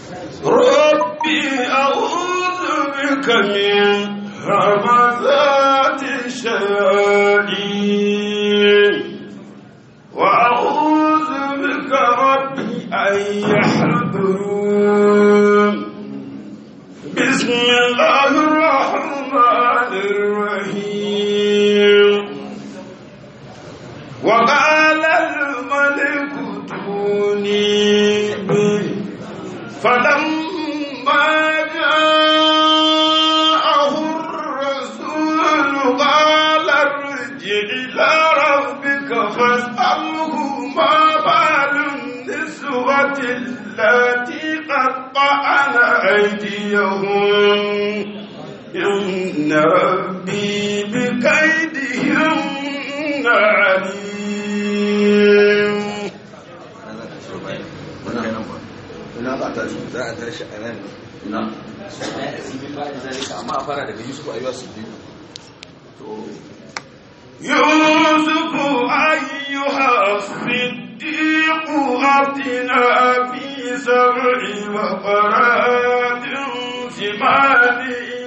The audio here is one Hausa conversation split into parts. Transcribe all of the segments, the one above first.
ربي أعوذ بك من همزات الشياطين وأعوذ بك ربي أن يحضرون بسم الله الرحمن الرحيم وقال الملك ائتوني به فلما جاءه الرسول قال ارجع إلى ربك فاسأله ما بال النسوة التي قطعن أيديهن إن ربي بكيدهن عليم ina za ta shi za a tashi a nan ina amma a fara daga yusuf ayyuwa su biyu يوسف أيها الصديق أفتنا في سبع بقرات سمان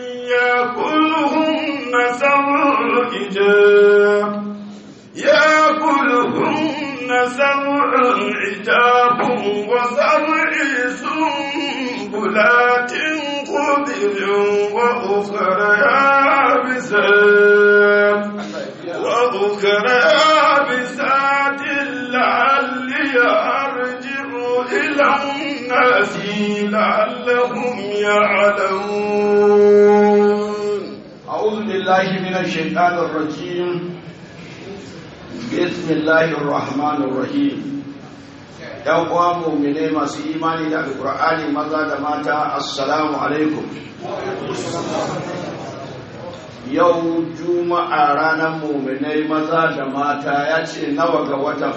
يأكلهن سبع عجاب يأكلهن سبع عجاب وسبع سنبلات خضر وأخرى يابسات وأخرى يابسات لعلي أرجع إلى الناس لعلهم يعلمون أعوذ بالله من الشيطان الرجيم بسم الله الرحمن الرحيم ‘Yan uwa muminai masu imani da Alƙur'ani maza da mata, Assalamu alaikum. Yau Juma'a ranar muminai maza da mata ya ce nawa ga watan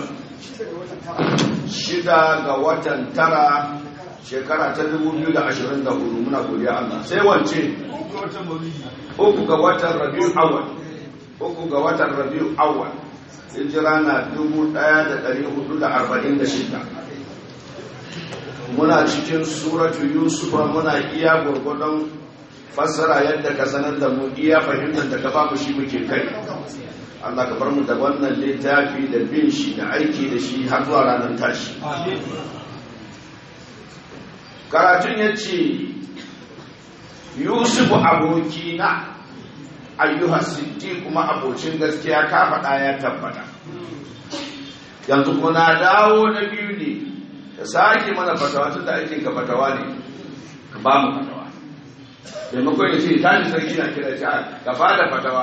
shida ga watan tara shekara ta 2024 muna godiya Allah. Sai wance? uku ga watan rabiu awal uku ga watan rabiu awal hijira na 1446 muna cikin suratu yusuf muna iya gurgudun fassara yadda ka sanar da mu iya fahimtar da ka ba mu shi muke kai Allah ka bar mu da wannan littafi da bin shi da aiki da shi har zuwa ranar tashi karatun ya ce yusufu abokina ayyuhar siddi kuma abocin gaskiya ka faɗa ya tabbata yanzu kuna dawo na biyu ne da sake mana fatawa tun da ake ka fatawa ne ka ba mu fatawa maimakon ya ce ta ji sarki na kira ta ka ba da fatawa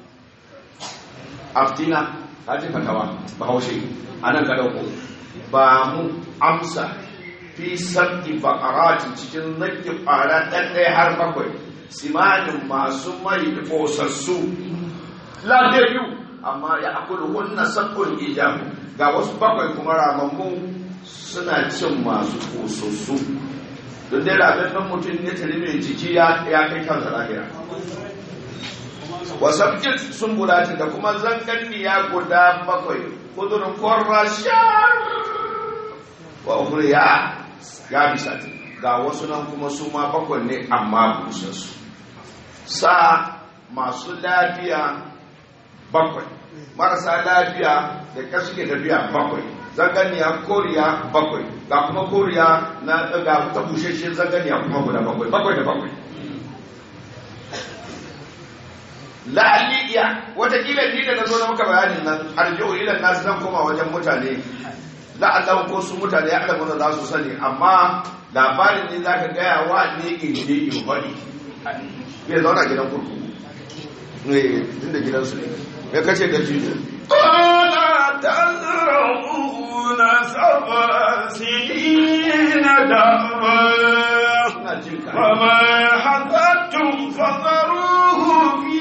aftina ta ji fatawa ba haushe a nan ka ɗauko ba mu amsa fi sabti baƙarati cikin nake ƙwara ɗanɗaya har bakwai simanin masu mai ƙosassu lafiyayyu amma ya akulu hunna sabbin ijamu ga wasu bakwai kuma ramammu suna cin masu ƙosassu don dai rabin mutum ya tari mai jiki ya kai kansa lahira wasabkin sun bulati da kuma zanganni ya guda bakwai kudurin kwarra shar wa ukuriya ya bisa ga wasu nan kuma su ma bakwai ne amma busassu sa masu lafiya bakwai marasa lafiya da kasu ke tafiya bakwai zaganiya koriya bakwai ga kuma koriya na ga ta busheshe zaganiya kuma guda bakwai bakwai da bakwai la'alliya watakila ni da na zo na maka bayanin nan arji'u ila nasu zan koma wajen mutane la'allahu ko su mutane ya alamu da za su sani amma labarin ne za ka gaya wa ne in je in bari ya zauna gidan kurkuku ne inda gidansu ne ya kace da jini قال تزرعون سبع سنين دابا ina jin ka وما حصدتم فذروه في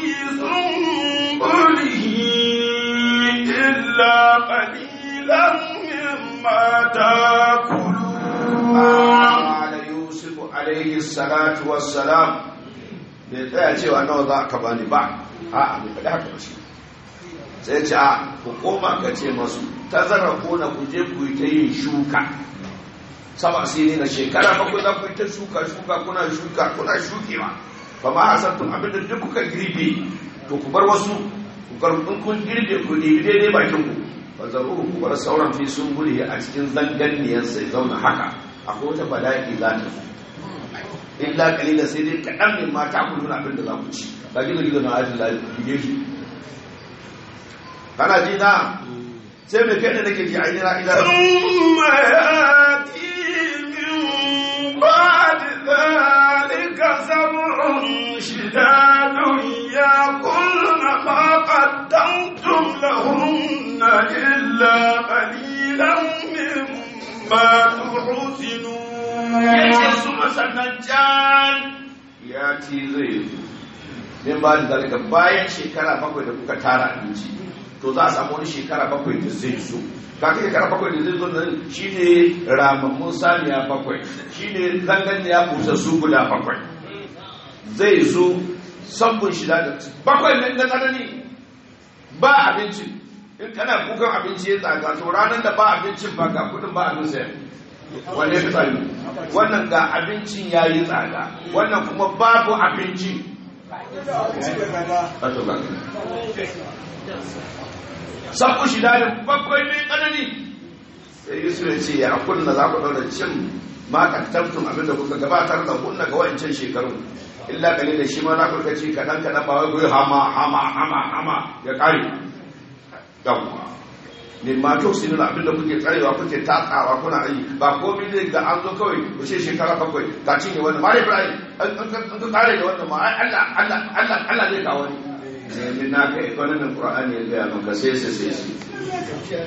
سنبله إلا قليلا مما تاكلون ala yusuf alaihi salatu wassalam bai tsaya cewa nawa za ka bani ba a a bai faɗi haka ba shi sai ce a ku koma ka ce masu tazara kona ku je ku yi ta yin shuka saba sini na shekara bakwai za ku yi ta shuka shuka kuna shuka kuna shukewa ba ma hasantun abinda duk kuka girbe to ku bar wasu ku bar in kun girbe ku ɗebi daidai bakin ku ba zaruru ku bar sauran fi sun bule a cikin zanganiyar sai zauna haka akwai wata bala'i za ta zo illa kalila sai dai kaɗan ne mata ku nuna abin da za ku ci ba gizo gizo na ajin lafiya shi kana ji na sai mai kai da nake ji ainihin idan ثم يأتي من بعد ذلك سبع شداد يأكلن ما قدمتم لهن إلا قليلا مما تحسنون yace su masannan can ya ci zai zo min ba da zalika bayan shekara bakwai da kuka tara abinci to za a samu wani shekara bakwai da zai zo kaka shekara bakwai da zai zo nan shine ramammun saniya bakwai shine zangan ya busa su guda bakwai zai zo sabbin shida da bakwai nan da tsanani ba abinci in kana kukan abinci ya tsaga to ranar da ba abincin ba ga kudin ba abin sayar wanne fi tsari wannan ga abincin ya yi tsada wannan kuma babu abinci sabu shi dalin bakwai mai tsanani sai yusuf ya ce ya kunna za ku ɗaura cin makantaftun abinda kuka gabatar da kunna ga wancan shekaru illa kalli da shi ma za ku rika ci kaɗan kaɗan ba wai ku yi hama hama hama hama ya ƙare yawwa ne ma to sai nuna abinda kuke tsarewa kuke tatsawa kuna yi ba komai ne da an zo kawai ku ce shekara bakwai ka cinye wannan ma ibrahim an ka kare da wannan ma ai Allah Allah Allah Allah zai kawo ni ne na ga ikonomin qur'ani ya ga maka sai sai sai sai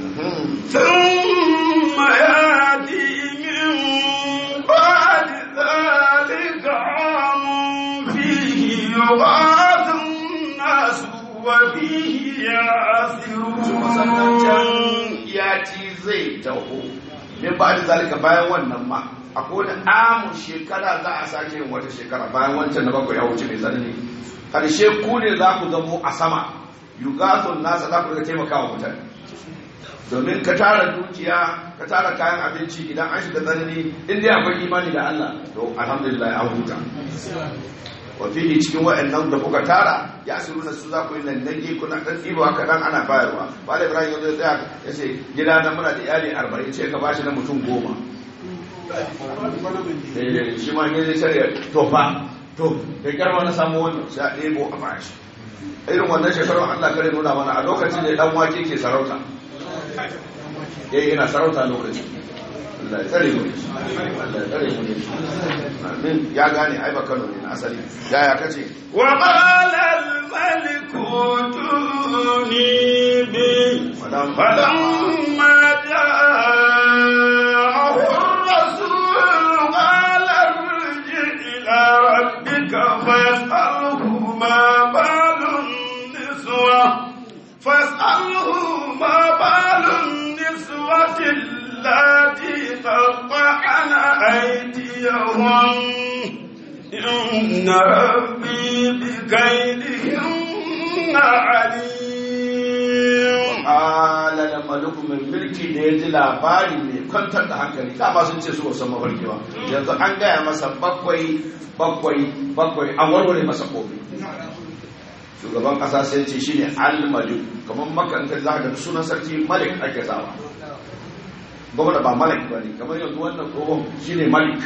ثم يأتي من بعد ذلك عام فيه يغاث الناس وفيه sannan can يعصرون ya ci zai taho min ba da zalika bayan wannan ma akwai wani amun shekara za a sake yin wata shekara bayan wancan na bakwai ya wuce mai tsanani karshe ku ne za ku zamo a sama yugathun nasa za ku rika taimaka wa mutane domin ka tara dukiya ka tara kayan abinci idan an shiga tsanani in dai akwai imani da Allah to alhamdulillah an huta wa fihi cikin wa'annan da kuka tara ya asiruna su za ku yi nan nage kuna dan ɗibawa kaɗan ana bayarwa ba da ibrahim ya zo ya tsaya ya ce gida na muna da iyali arba'in ce ka bashi na mutum goma Eh, shi ma ne zai shirya to fa to da kyarwa na samu wannan sai a ɗebo a bashi irin wannan shekarun allah kare nuna mana a lokacin da dan wake ke sarauta eh ina sarauta lokacin Allah ya tsare mu da shi. Allah ya tsare mu da shi. Amin. ya gane ai ba Kano ne na asali yaya kace وقال الملك ائتوني به Madam فلما جاءه الرسول قال ارجع إلى ربك فاسأله ما بال النسوة فاسأله ما بال النسوة اللاتي قطعن أيديهن إن ربي بكيدهن عليم ala da maluku mai mulki da ya ji labari mai kwantar da hankali dama sun ce su ba san mafarki ba yanzu an gaya masa bakwai bakwai bakwai an warware masa kofi shugaban kasa sai ce shine al-malik kamar makanta za ka ga sunan sarki malik ake sawa gwamna ba malik ba ne kamar yanzu wannan tsohon shine malik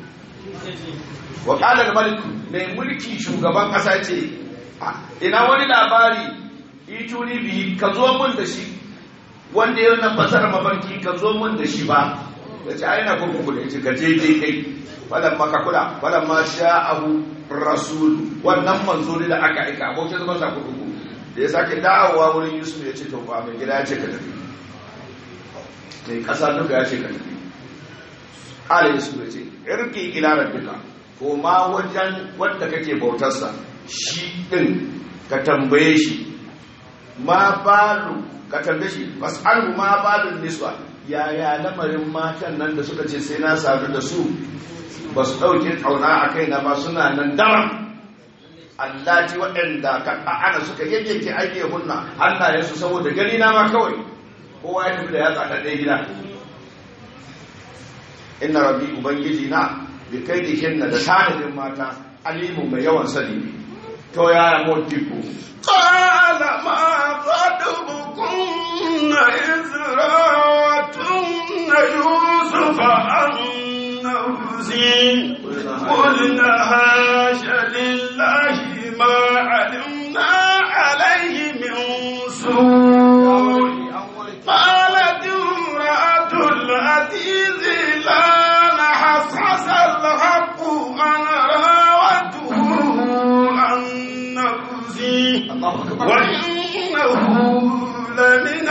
wa qala al-malik mai mulki shugaban kasa ce "Ah, ina wani labari ituni bi ka zo mun da shi wanda ya nan fasara mafarki ka zo mun da shi ba ya ce aina kurkuku da ya ce ka je dai kai falan maka kula falan ma sha'ahu rasul wannan manzo ne da aka aika abokin zaman sa kurkuku da ya sake dawowa wurin yusuf ya ce to ba mai gida ya ce ka tafi mai kasa duka ya ce ka tafi ala yusuf ya ce irki ila rabbika ko ma wajen wanda kake bautarsa shi din ka tambaye shi ma balu ka tambaye shi fas'alhu ma balun niswa yaya lamarin matan nan da suka ce sai na sadu da su ba su ɗauke ƙauna a kaina ba suna nan daram allati waɗanda ka ana suka yayyanke aike hunna hannayensu saboda gani na ma kawai kowa ya tafi da ya tsaka ɗaya gida inna rabbi ubangiji na bi kaidihinna da tanadin mata alimu mai yawan sani ne to ya motiku قال ما خطبكن إذ راوتن يوسف عن نفسه قلنا هاش لله ما علمنا عليه من سوء قالت امرأة العزيز لا نحصحص الحق أنا راوته عن نفسي وإنه لمن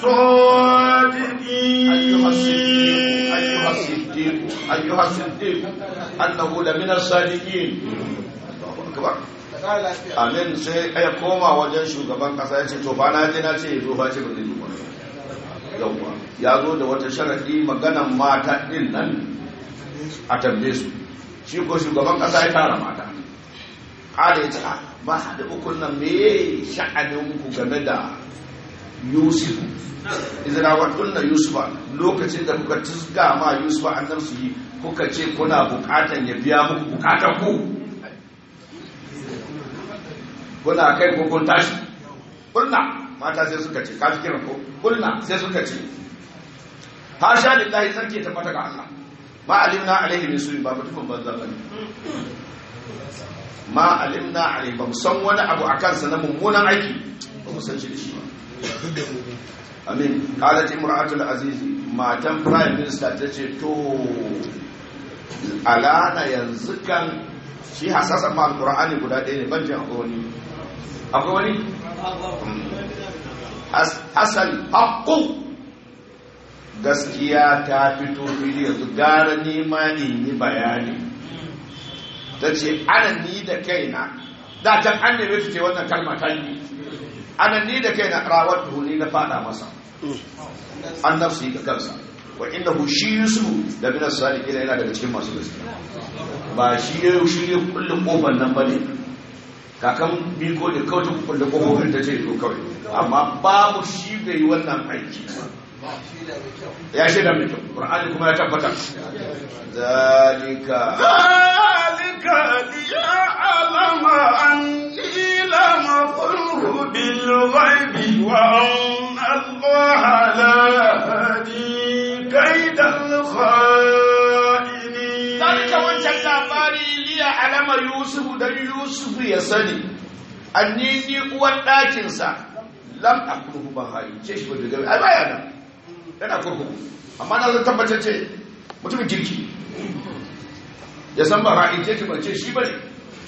أيها الصادقين الصديق أيها الصديق أنه لمن الصادقين الله أكبر amin sai ya koma wajen shugaban kasa ya ce to ba na je na ce ya zo ba ce ba zai zo ba yawwa ya zo da wata sharadi maganan mata din nan a tambaye su shi ko shugaban kasa ya tara mata kada ya ce "Ah, ba da ukun nan me sha'anin ku game da yusuf izrawatun na yusufa lokacin da kuka tusga ma yusufa annabsu yi kuka ce kuna bukatan ya biya muku bukatan ku kuna kai ko kun tashi kulna mata sai suka ce kafi kiran ko kulna sai suka ce ha sha lillahi sarki ta fata ga Allah ma alimna alaihi min su'i ba mutukun banza bane ma alimna alaihi ba mu san wani abu akan sa na mummunan aiki ba mu san shi da shi ba amin qalat imra'atul aziz matan prime minister ta ce to alana yanzu kan shi hasasan ma alqur'ani guda ɗaya ne ban jin akwai wani akwai wani asal haqqu gaskiya ta fito fili yanzu gara nema in yi bayani ta ce ana ni da kaina da can an neme ta ce wannan kalma ta yi ana ni da kaina rawar ni na fada masa an nafsi ga kansa wa inda hu shi yusuf da bin sadiqina yana daga cikin masu gaskiya ba shi ya shi ya kulle kofar nan bane kakan biko da kawai ta kulle kofar ta ce to kawai amma babu shi bai yi wannan aiki ya shaida mai kyau qur'ani kuma ya tabbata zalika ذلك ليعلم أني لم أقله بالغيب وأن الله لا يهدي كيد الخائنين Zalika wancan labari liya alama Yusuf dan Yusuf ya sani anni ni uwan ɗakinsa lam akruhu ban hayi ce shi bai gaba ai baya nan yana kurkuku amma na zan tabbatar ce mutumin kirki ya san ba hayi ce ba ce shi bane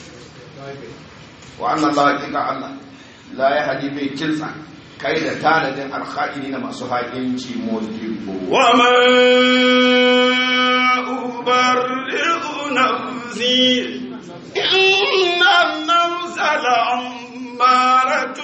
wa anna Allah hakika Allah la ya hadi mai kinsa kai da tanadin alkha'ini na masu haƙinci modibo وما أبرئ نفسي إن النفس لأمارة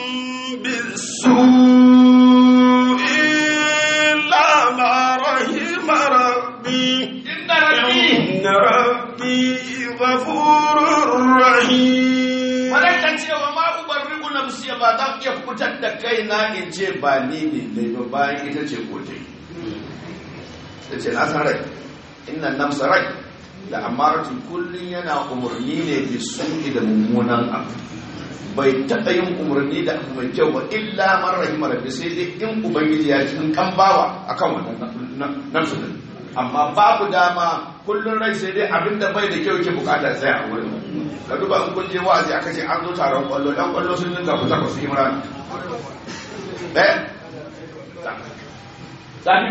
بالسوء إلا ما رحم ربي إن ربي إن ربي غفور رحيم Malaka cewa ma ubarriku nafsi ba zan iya fitar da kaina in ce ba ni ne dai ba bayan ita ce ko dai. Ta ce na san rai, inna nafsa rai da amaratu kullum yana umarni ne bi su'i da mummunan abu. Bai taɓa yin umarni da abu mai kyau ba illa man rahima rabbi sai dai in ubangiji ya ci kan bawa akan wannan nafsu din. Amma babu dama kullum rai sai dai abinda bai da kyau yake bukata sai a wurin. ka duba in kun je wa'azi aka ce an zo taron kwallo dan kwallo sun dinga fita ba su yi murana eh zafi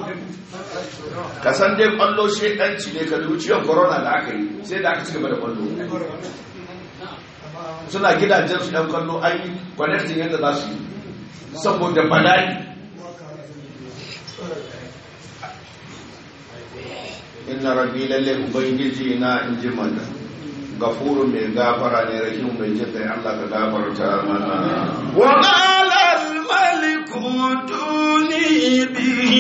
ka san dai kwallo shedanci ne ka dubi ciwon corona da aka yi sai da aka ci gaba da kwallo suna gidajen su dan kwallo an yi connecting yadda za su yi saboda bala'i inna rabbi lalle ubangiji na in ji mana gafuru mai gafara ne rahimu mai jin kai Allah ka gafarta mana وقال الملك ائتوني به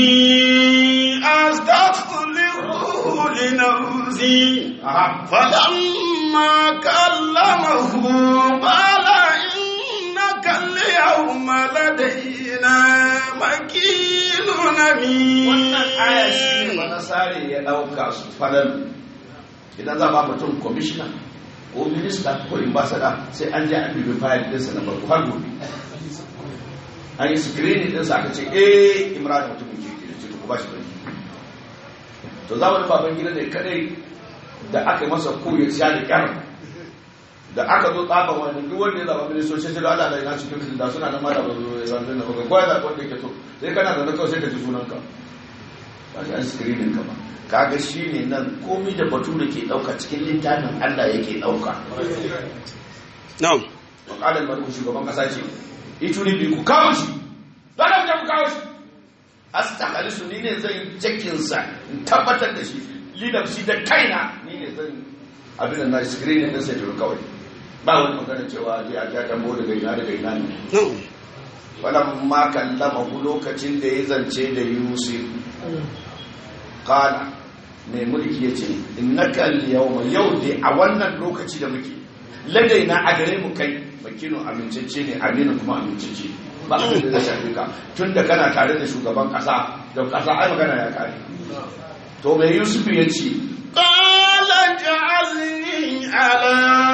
أستخلصه لنفسي aha فلما كلمه قال إنك اليوم اليوم لدينا مكين أمين wannan aya shi ne banasare ya ɗauka su fadal idan za ba mutum kwamishina ko minista ko ambassador sai an je an bibi fayil ɗinsa na farko har gobe an yi screening ɗinsa aka ce eh imran mutumin kirki ne ce to ku ba shi bane to zamanin baban gida ne kadai da aka yi masa ko ya sha da kyar da aka zo tsaban wani duk wanda ya zaba ministoci sai da Allah da ina cikin da suna nan ma da ba zo ya zama da ba gwaya da wanda yake so sai kana da na kawai sai ka ji sunanka ba shi an screening ka ba kaga shi ne nan komi da batu da ke ɗauka cikin littafin Allah yake ɗauka نعم wakalar maruku shugaban ƙasa ce ito ne ku kawo shi don da ku kawo shi astakali su ni ne zan yi cikinsa in tabbatar da shi lidar shi da kaina ni ne zan abin da na screening ɗinsa ya kawai ba wani magana cewa je a ja tambo daga ina daga ina ne نعم falamma kallamahu lokacin da ya zance da yusuf kala mai mulki ya ce innaka al-yawma yau dai a wannan lokaci da muke ladaina a gare mu kai makinu amincacce ne aminu kuma amincacce ba abin da zai shafi ka tun da kana tare da shugaban kasa da kasa ai magana ya kare to mai yusuf ya ce قال اجعلني على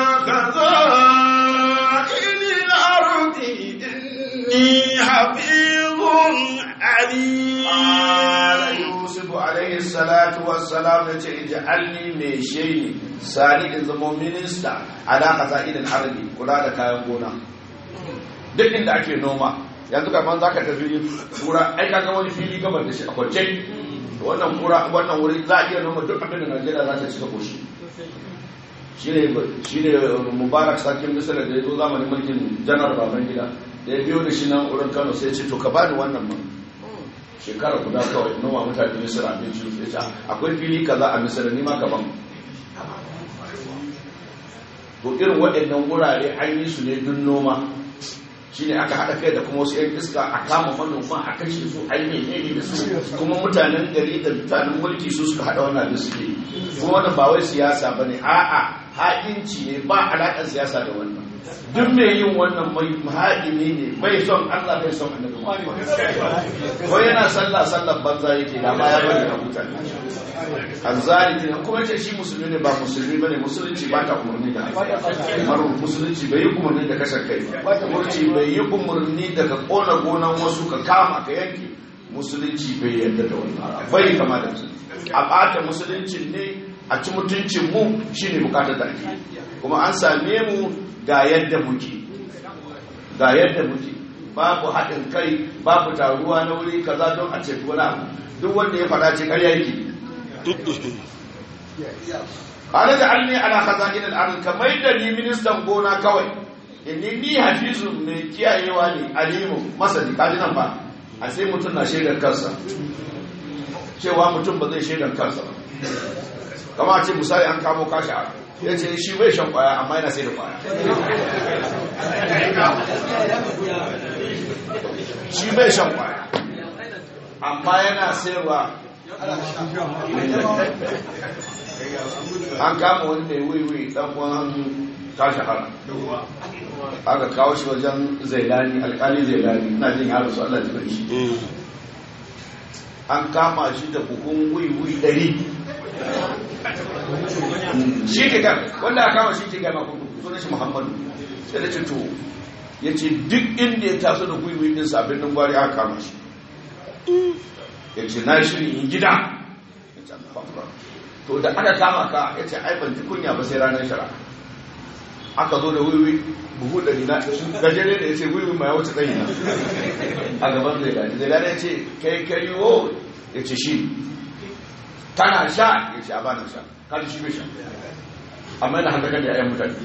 خزائن الأرض إني حفيظ عليم Ala Yusuf alaihi salatu wassalam ya ce ij'alni mai shayi sani in zama minista ala qaza'il al-ardi kula da kayan gona duk inda ake noma yanzu kaman zaka tafi kura ai kaga wani fili gabar da shi a kwance wannan kura wannan wuri za a iya noma duk abin da Najeriya za ta ci ta koshi shine shine Mubarak sakin Misra da ya zo zamanin mulkin Janar Babangida da ya biyo da shi nan wurin Kano sai ya ce to ka bani wannan man shekara guda kawai noma mutane misira abinci su ya akwai fili kaza a misira ni ma gaban to irin waɗannan wurare an yi su ne dun noma shi ne aka haɗa kai da kuma wasu 'yan iska a kama manoma a kashe su a yi menene da su kuma mutanen gari da mutanen mulki su suka haɗa wannan da suke yi. kuma wannan ba wai siyasa ba ne a'a haƙinci ne ba alaƙar siyasa da wannan duk mai yin wannan mai haɗini ne bai son allah bai son annabi Muhammad. ko yana sallah sallar banza yake da ma ya bari a mutane azzalimi ne kuma ce shi musulmi ne ba musulmi bane musulunci ba ta umarni da har musulunci bai yi umarni da kashe kai musulunci bai yi umarni da ka kona gonan wasu ka kama ka yanke musulunci bai yarda da wannan bai kama da musulunci a bata musulunci ne a ci mutuncin mu shine bukatar da ake kuma an same mu ga yadda muke ga yadda muke babu haɗin kai babu taruwa na wuri kaza don a ceto wani abu duk wanda ya faɗa ce ƙarya yake qala ja'alni ala khaza'in al-ard kamar da ni ministan gona kawai inni ni hafizun mai kiyayewa ne alimu masani kaji nan ba a sai mutum na shaidar kansa cewa mutum ba zai shaidar kansa ba kama a ce misali an kamo kashi a ya ce shi bai shan kwaya amma yana sai da kwaya shi bai shan kwaya amma yana sayarwa an kama wani mai wiwi dan uwan tashi hara aka kawo shi wajen zailani alkali zailani ina jin yaro su Allah jikin shi an kama shi da buhun wiwi ɗari shi ke gan wanda aka kama shi ke gama kudu sunan shi muhammadu sai da ce to ya ce duk inda ya taso da wiwi ɗin sabbin ɗin gwari aka kama shi ya ce na shirin yin gida ya ce Allah to da aka kama ka ya ce ai ban ji kunya ba sai ranar shara aka zo da wiwi buhu da nina gajere da ya ce wiwi ma ya wuce tsayi na a gaban zai gani zai gani ya ce kai kai wo ya ce shi kana sha ya ce a bana sha kada shi bai sha amma yana hankakar da yayan mutane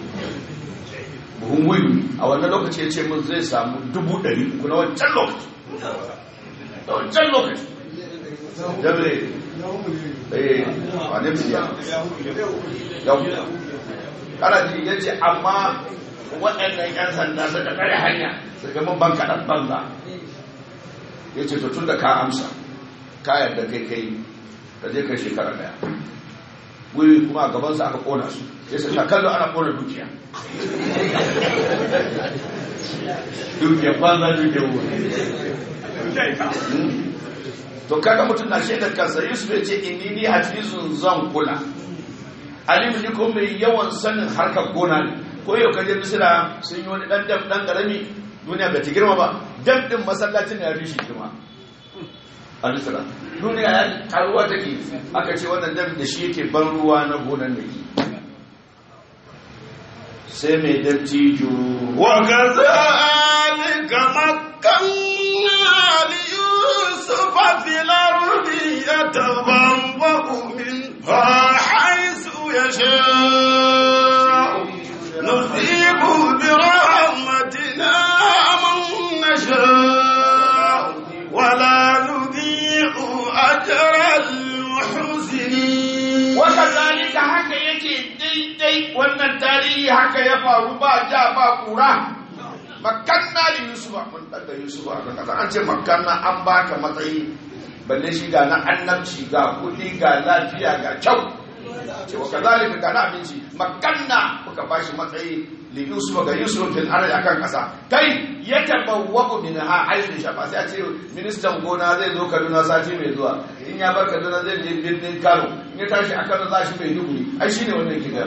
buhun wiwi a wannan lokaci ya ce mun zai samu dubu ɗari uku na wancan lokaci da wancan lokaci jabre eh wane miliya yau kana ji ya ce amma waɗannan 'yan sanda suka kare hanya suka mun ban kaɗan banza ya ce tun da ka amsa ka yarda kai kai ka je kai shekara daya wuri kuma a gabansa aka ƙona su ya ce ta kallo ana ƙona dukiya dukiyar banza dukiyar wuri to kaga mutum na shaidar kansa yusuf ya ce inni ni hafizun zan kula alimu ni ko mai yawan sanin harkar gona ne ko yau kaje misira sun yi wani dan dam dan karami duniya bai ta girma ba dam din masallacin ya fi shi girma a misira duniya ya karuwa take aka ce wannan dam da shi yake ban ruwa na gonan da ke sai mai dattijo وكذلك مكنا ليوسف في الأرض يتبوأ منها حيث يشاء نصيب برحمتنا من نشاء ولا نضيع أجر المحسنين wakazalika haka yake daidai wannan tarihi haka ya faru ba ja ba kura makanna da yusufa mun daga yusufa a kasa an ce makanna an baka matsayi balle shi ga na annabci ga kudi ga lafiya ga kyau ce wakazalika ga na abinci makanna muka bashi matsayi li yusufa ga yusuf fil ardi akan kasa kai ya tabawwa'u min ha aisu shafa sai a ce ministan gona zai zo Kaduna sati mai zuwa in ya bar Kaduna zai je birnin Kano in ya tashi a Kano za shi mai duguri ai shine wannan kiga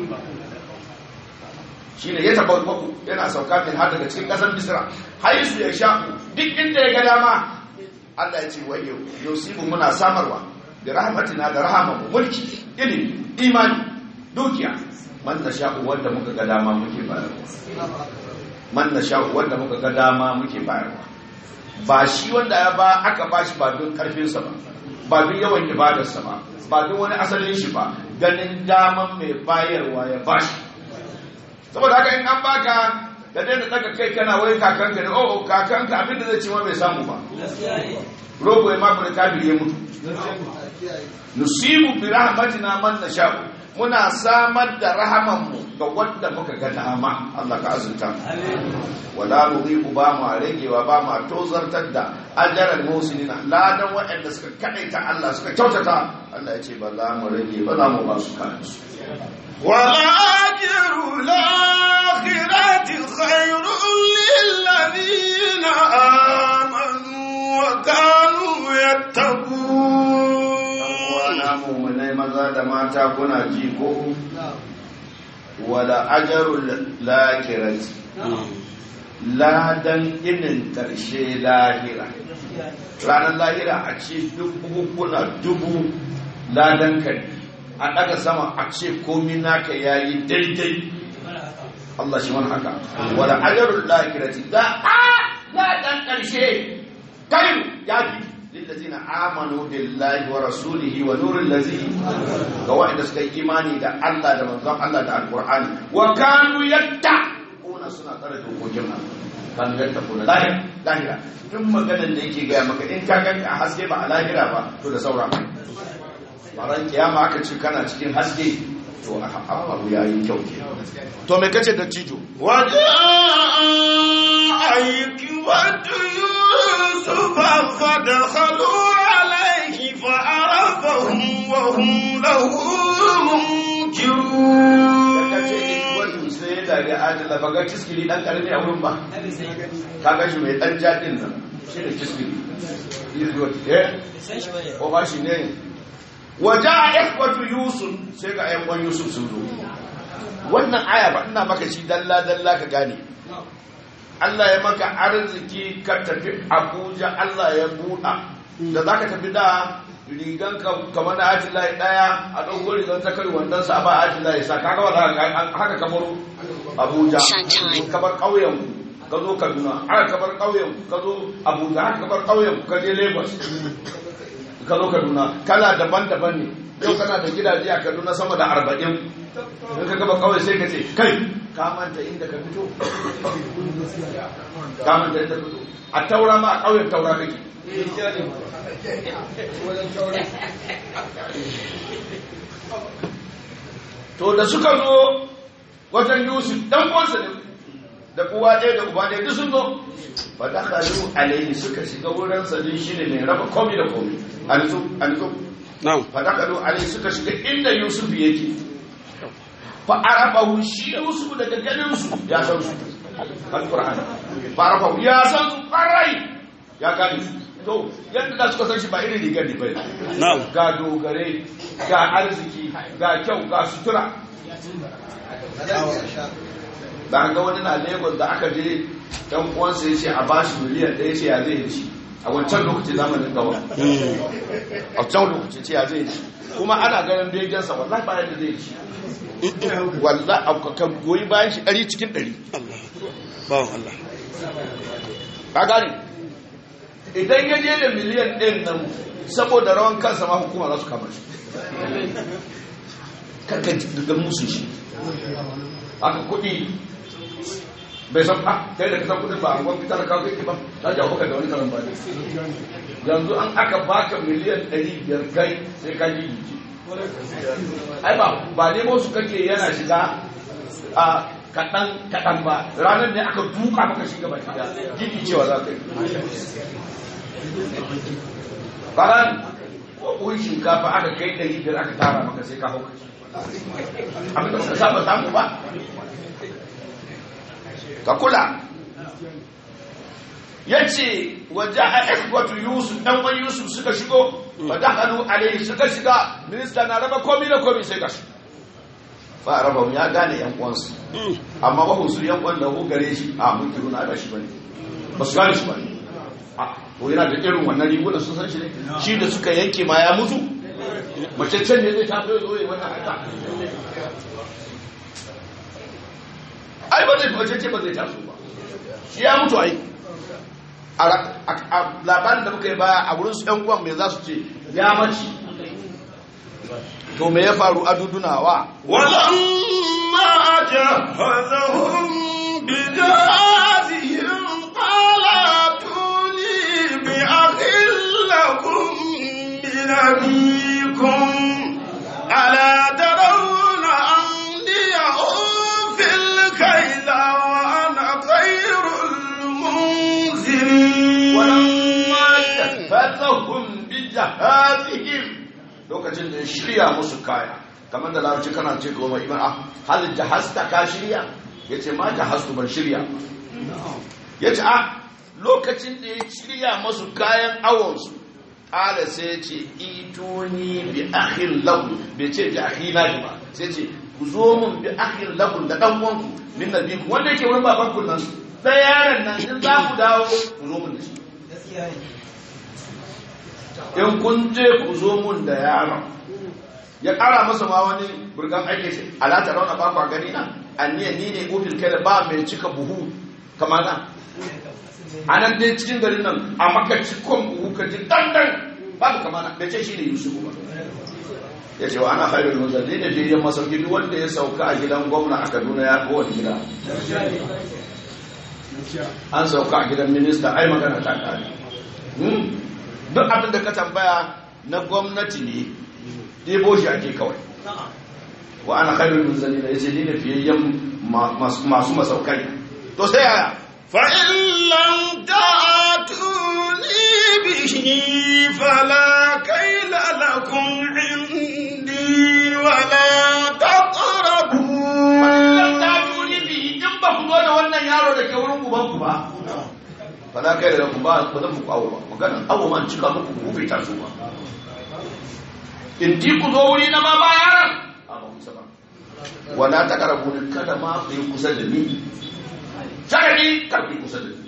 shine ya tabawwa'u yana sauka min har daga cikin kasar Misra haisu ya sha duk inda ya ga dama Allah ya ce wayo yusibu muna samarwa da rahmatina da rahamamu mulki ilimi imani dukiya man na sha'u wanda muka ga dama muke bayarwa man na sha'u wanda muka ga dama muke bayarwa ba shi wanda ya ba aka ba shi ba don karfinsa ba ba don yawan ibadarsa ba ba don wani asalin shi ba ganin daman mai bayarwa ya ba shi saboda haka in an baka da daina daga kai kana wai kakanka ne oh kakanka abinda zai ce ma bai samu ba rogo ya mafi da kafir ya mutu nusibu bi rahmatina man nasha'u muna samar da rahamanmu ga wanda muka ga dama Allah ka azunta wala nudhibu ba mu ragewa ba mu tozartar da ajran musinina ladan waɗanda suka kadaita Allah suka kyautata Allah ya ce ba za mu rage ba za mu ba su kan su والأجر الآخرة خير للذين آمنوا وكانوا يتقون wana mu'minai maza da mata kuna ji ko wala ajrul lakirati ladan inin karshe lahira ranar lahira a ce dubu kuna dubu ladan ka ne. a daga sama a ce komi naka yayi daidai Allah shi wani haka wala ajrul lakirati da a ladan karshe kai ya fi lillazina amanu billahi wa rasulihi wa nuril ladzi ga wanda suka yi imani da Allah da manzon Allah da alqur'ani wa kanu yatta kuna suna tsare dokokin Allah kan yatta kuna lahira lahira duk maganar da yake gaya maka in ka ganka a haske ba a lahira ba to da saura baran kiyama aka ce kana cikin haske to a abu yayi kyau ke to me kace da cijo وجاء إخوة يوسف فدخلوا عليه فعرفهم وهم له منكرون wani sai da ga adala ba ga kiskili dan karami a wurin ba ka ga shi mai dan jadin nan shi da kiskili eh ko ba shi ne waja ikhwatu yusuf sai ga ayyukan yusuf sun zo wannan aya ba ina maka shi dalla dalla ka gane Allah ya maka arziki ka tafi Abuja Allah ya buɗa da zaka tafi da rigan ka kamar na Atila daya a ɗauko rigan ta kari wannan sa ba Atila ya sa kaga ba za ka haka kamar Abuja kamar ƙauyen ka zo Kaduna haka kamar ƙauyen ka zo Abuja haka kamar ƙauyen ka je Lagos ka zo Kaduna kala daban-daban ne yau kana da gidaje a Kaduna sama da arba'in in ka gaba kawai sai ka ce kai ka manta inda ka fito ka manta inda ka fito a taura ma a ƙauyen taura kake to da suka zo wajen yusuf dan uwansa ne da uwa ɗaya da uba ɗaya duk sun zo fa dakhalu alayhi suka shiga wurin sa din shine mai raba komai da komai alzu alzu na'am fa dakhalu alayhi suka shiga inda yusuf yake fa arabahu shi yusuf daga ganin su ya san su alqur'ani farafa ya san su farai ya gane su to yadda da suka san shi ba irin rigar ne bai na'am ga dogare ga arziki ga kyau ga sutura da ga wani na lagos da aka je dan uwansa ya ce a bashi miliyan ɗaya ce ya zai yi ci a wancan lokaci zamanin gaba a can lokaci ce ya zai yi ci kuma ana ganin begensa wallahi bayan da zai yi ci wallahi a ka goyi bayan shi ɗari cikin ɗari Allah bawan Allah ka gane idan ya je da miliyan ɗin nan saboda rawan kansa ma hukuma za su kama shi karka daga musu shi haka kuɗi bai san a kai da kasan kuɗin ba a gwamnati talaka kai ba ta jawo ka da wani karan ba yanzu an aka baka miliyan ɗari biyar kai sai ka yi jiki ai ba ba nemo su kake yana shiga a kaɗan kaɗan ba ranar ne aka duka maka shiga baki da gidi cewa za ka yi baran ko kuwa shinkafa aka kai ɗari biyar aka tara maka sai ka hau kashi abin da suka saba samu ba ka kula ya ce waje a ikwatu yusuf ɗan wani yusuf suka shigo ba da hannu alaihi suka shiga minista na raba komi da komi sai gashi ba a raba ya gane yan uwansu amma ba su yan uwan da ku gare shi a mun kiru na ba shi bane ba su gane shi bane a to yana da irin wannan riguna sun san shi ne shi da suka yanke ma ya mutu mace can ne zai tafi zo yi wannan haka ai ba zai mace ce ba zai taso ba shi ya mutu ai a labarin da muka yi baya a wurin su yan uwan me za su ce ya mace to me ya faru a dudunawa ولما جهزهم بجهازهم قال ائتوني بأخ لكم من أبيكم ألا ترون أني أوفي الكيل وأنا خير المنزلين fasahun bi jahazihim lokacin da ya shirya musu kaya kamar da larabci kana ce goma iman ah hal jahasta ka shirya yace ma jahastu ban shirya yace ah lokacin da ya shirya musu kayan awon su ala sai ya ce ituni bi akhin lahu bai ce bi akhina ba sai ce ku zo mun bi akhin lahu da dan uwanku min nabiku wanda yake wurin babanku nan da yaron nan in za ku dawo ku zo mun da shi in kun je ku zo mun da yaron ya kara masa ma wani burgan aiki ce alata rauna ba kwa gani na anniyan ni ne ofil kai da ba mai cika buhu kama na a nan dai cikin garin nan a maka cikon buhu ka ji dandan babu kama na bai ce shi ne yusuf ba ya ce wa ana haifar muzalli ne fiye masauki duk wanda ya sauka a gidan gwamna a kaduna ya kowane gida an sauka a gidan minista ai magana ta kare duk abin da ka tambaya na gwamnati ne ɗebo shi ake kawai wa ana khairul munzalina yace ni ne fiyayyen masu masaukai to sai yaya فإن لم تأتوني به فلا كيل لكم عندي ولا تقربون wannan ta tuni bi in ba ku zo da wannan yaro da ke wurin uban ku ba fala kai da ku ba ba zan muku awo ba magana awo man cika muku ku bai taso ba in ji ku zo wuri na ma ba yaran a ba kusa ba wala ta karabu ni kada ma ku yi kusa da ni sharadi kar ku yi kusa da ni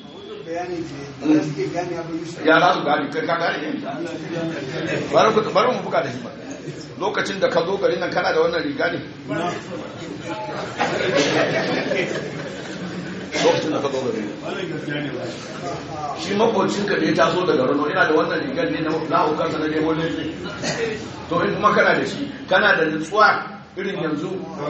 ya za su gani kai ka gane ne bari ku bari mu buga da shi ba lokacin da ka zo garin nan kana da wannan riga ne lokacin da ka zo garin nan shi makocinka da ya taso daga rano yana da wannan rigar ne na la'ukarsa na nemo ne to in kuma kana da shi kana da nutsuwa irin yanzu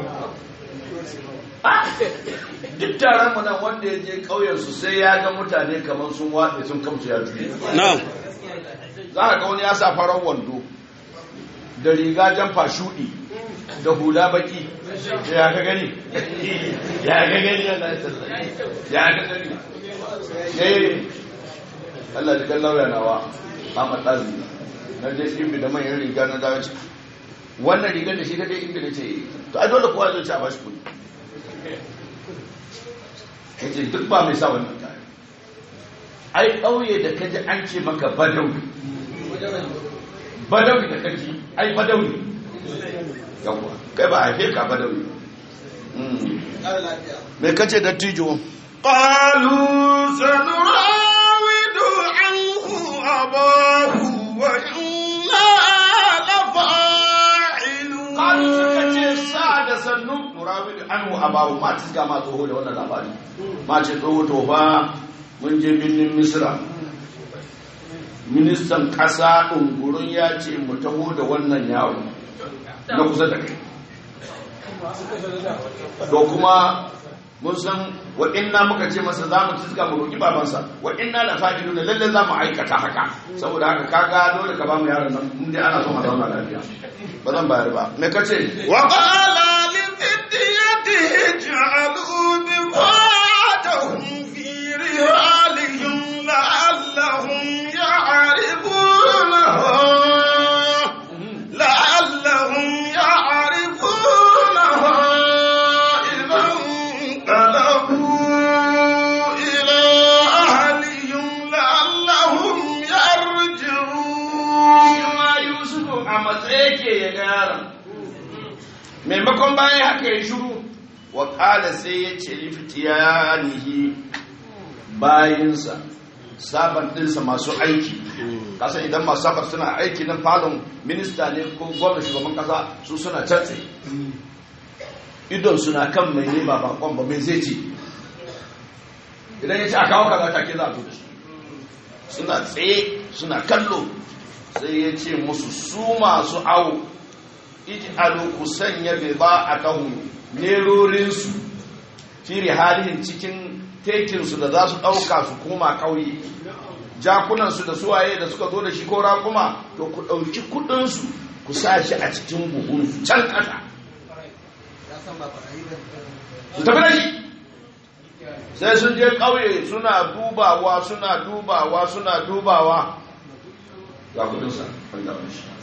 duk taron mu nan wanda ya je ƙauyensu sai ya ga mutane kamar sun waɗe sun kamce ya juye na'am za ka ga wani ya sa farar wando da riga jamfa shuɗi da hula baki da ya ka gani ya ka gani ya ya ka gani eh Allah da kallon ranawa Ahmad Dazi na je shi da manyan riga na dawo wannan rigar da shi ka je inda na ce to a dole kowa zai ci a bashi kuɗi yace duk ba mai sa wannan kaya ai ƙauye da kaji an ce maka badawi badawi da kaji ai badawi yawa kai ba a haife ka badawi me kace dattijo قالوا سنراود عنه أباه وإنا لفاعلون kalu suka ce sa da sannu murawidu anhu abahu ma tiska ma tsoho da wannan labari ma ce tsoho to fa mun je birnin misra ministan kasa ɗungurin ya ce mu taho da wannan yaro na kusa da kai to kuma mun san wa inna muka ce masa za mu tiska mu roƙi babansa wa inna la fa'ilu da lalle za mu aikata haka saboda haka kaga dole ka ba mu yaron nan mun dai ana son a zauna lafiya ba zan bayar ba me kace وقال لفتيته اجعلوا بضاعتهم في رحالهم لعلهم يعرفونها لعلهم يعرفونها إذا انقلبوا إلى أهلهم لعلهم يرجعون ma yusufu a matsaye ke ya ga yaron maimakon bayan haka ya shiru wa kala sai ya ce liftiyanihi bayinsa sabar dinsa masu aiki kasan idan masu sabar suna aiki nan falon minista ne ko gwamna shugaban kasa su suna canse idon suna kan mai ne ba bakon ba mai zai ce idan ya ce a kawo kaza take za a zo da shi suna tsaye suna kallo sai ya ce musu su masu awo ij'alu ku sanya bida'atahum nerorinsu fi halihin cikin tekinsu da za su ɗauka su koma ƙauye jakunansu da suwaye da suka zo da shi ko raƙuma to ku ɗauki kuɗinsu ku sa shi a cikin buhunsu can ƙasa su tafi da shi sai sun je ƙauye suna dubawa suna dubawa suna dubawa ga kudinsa wanda wani shi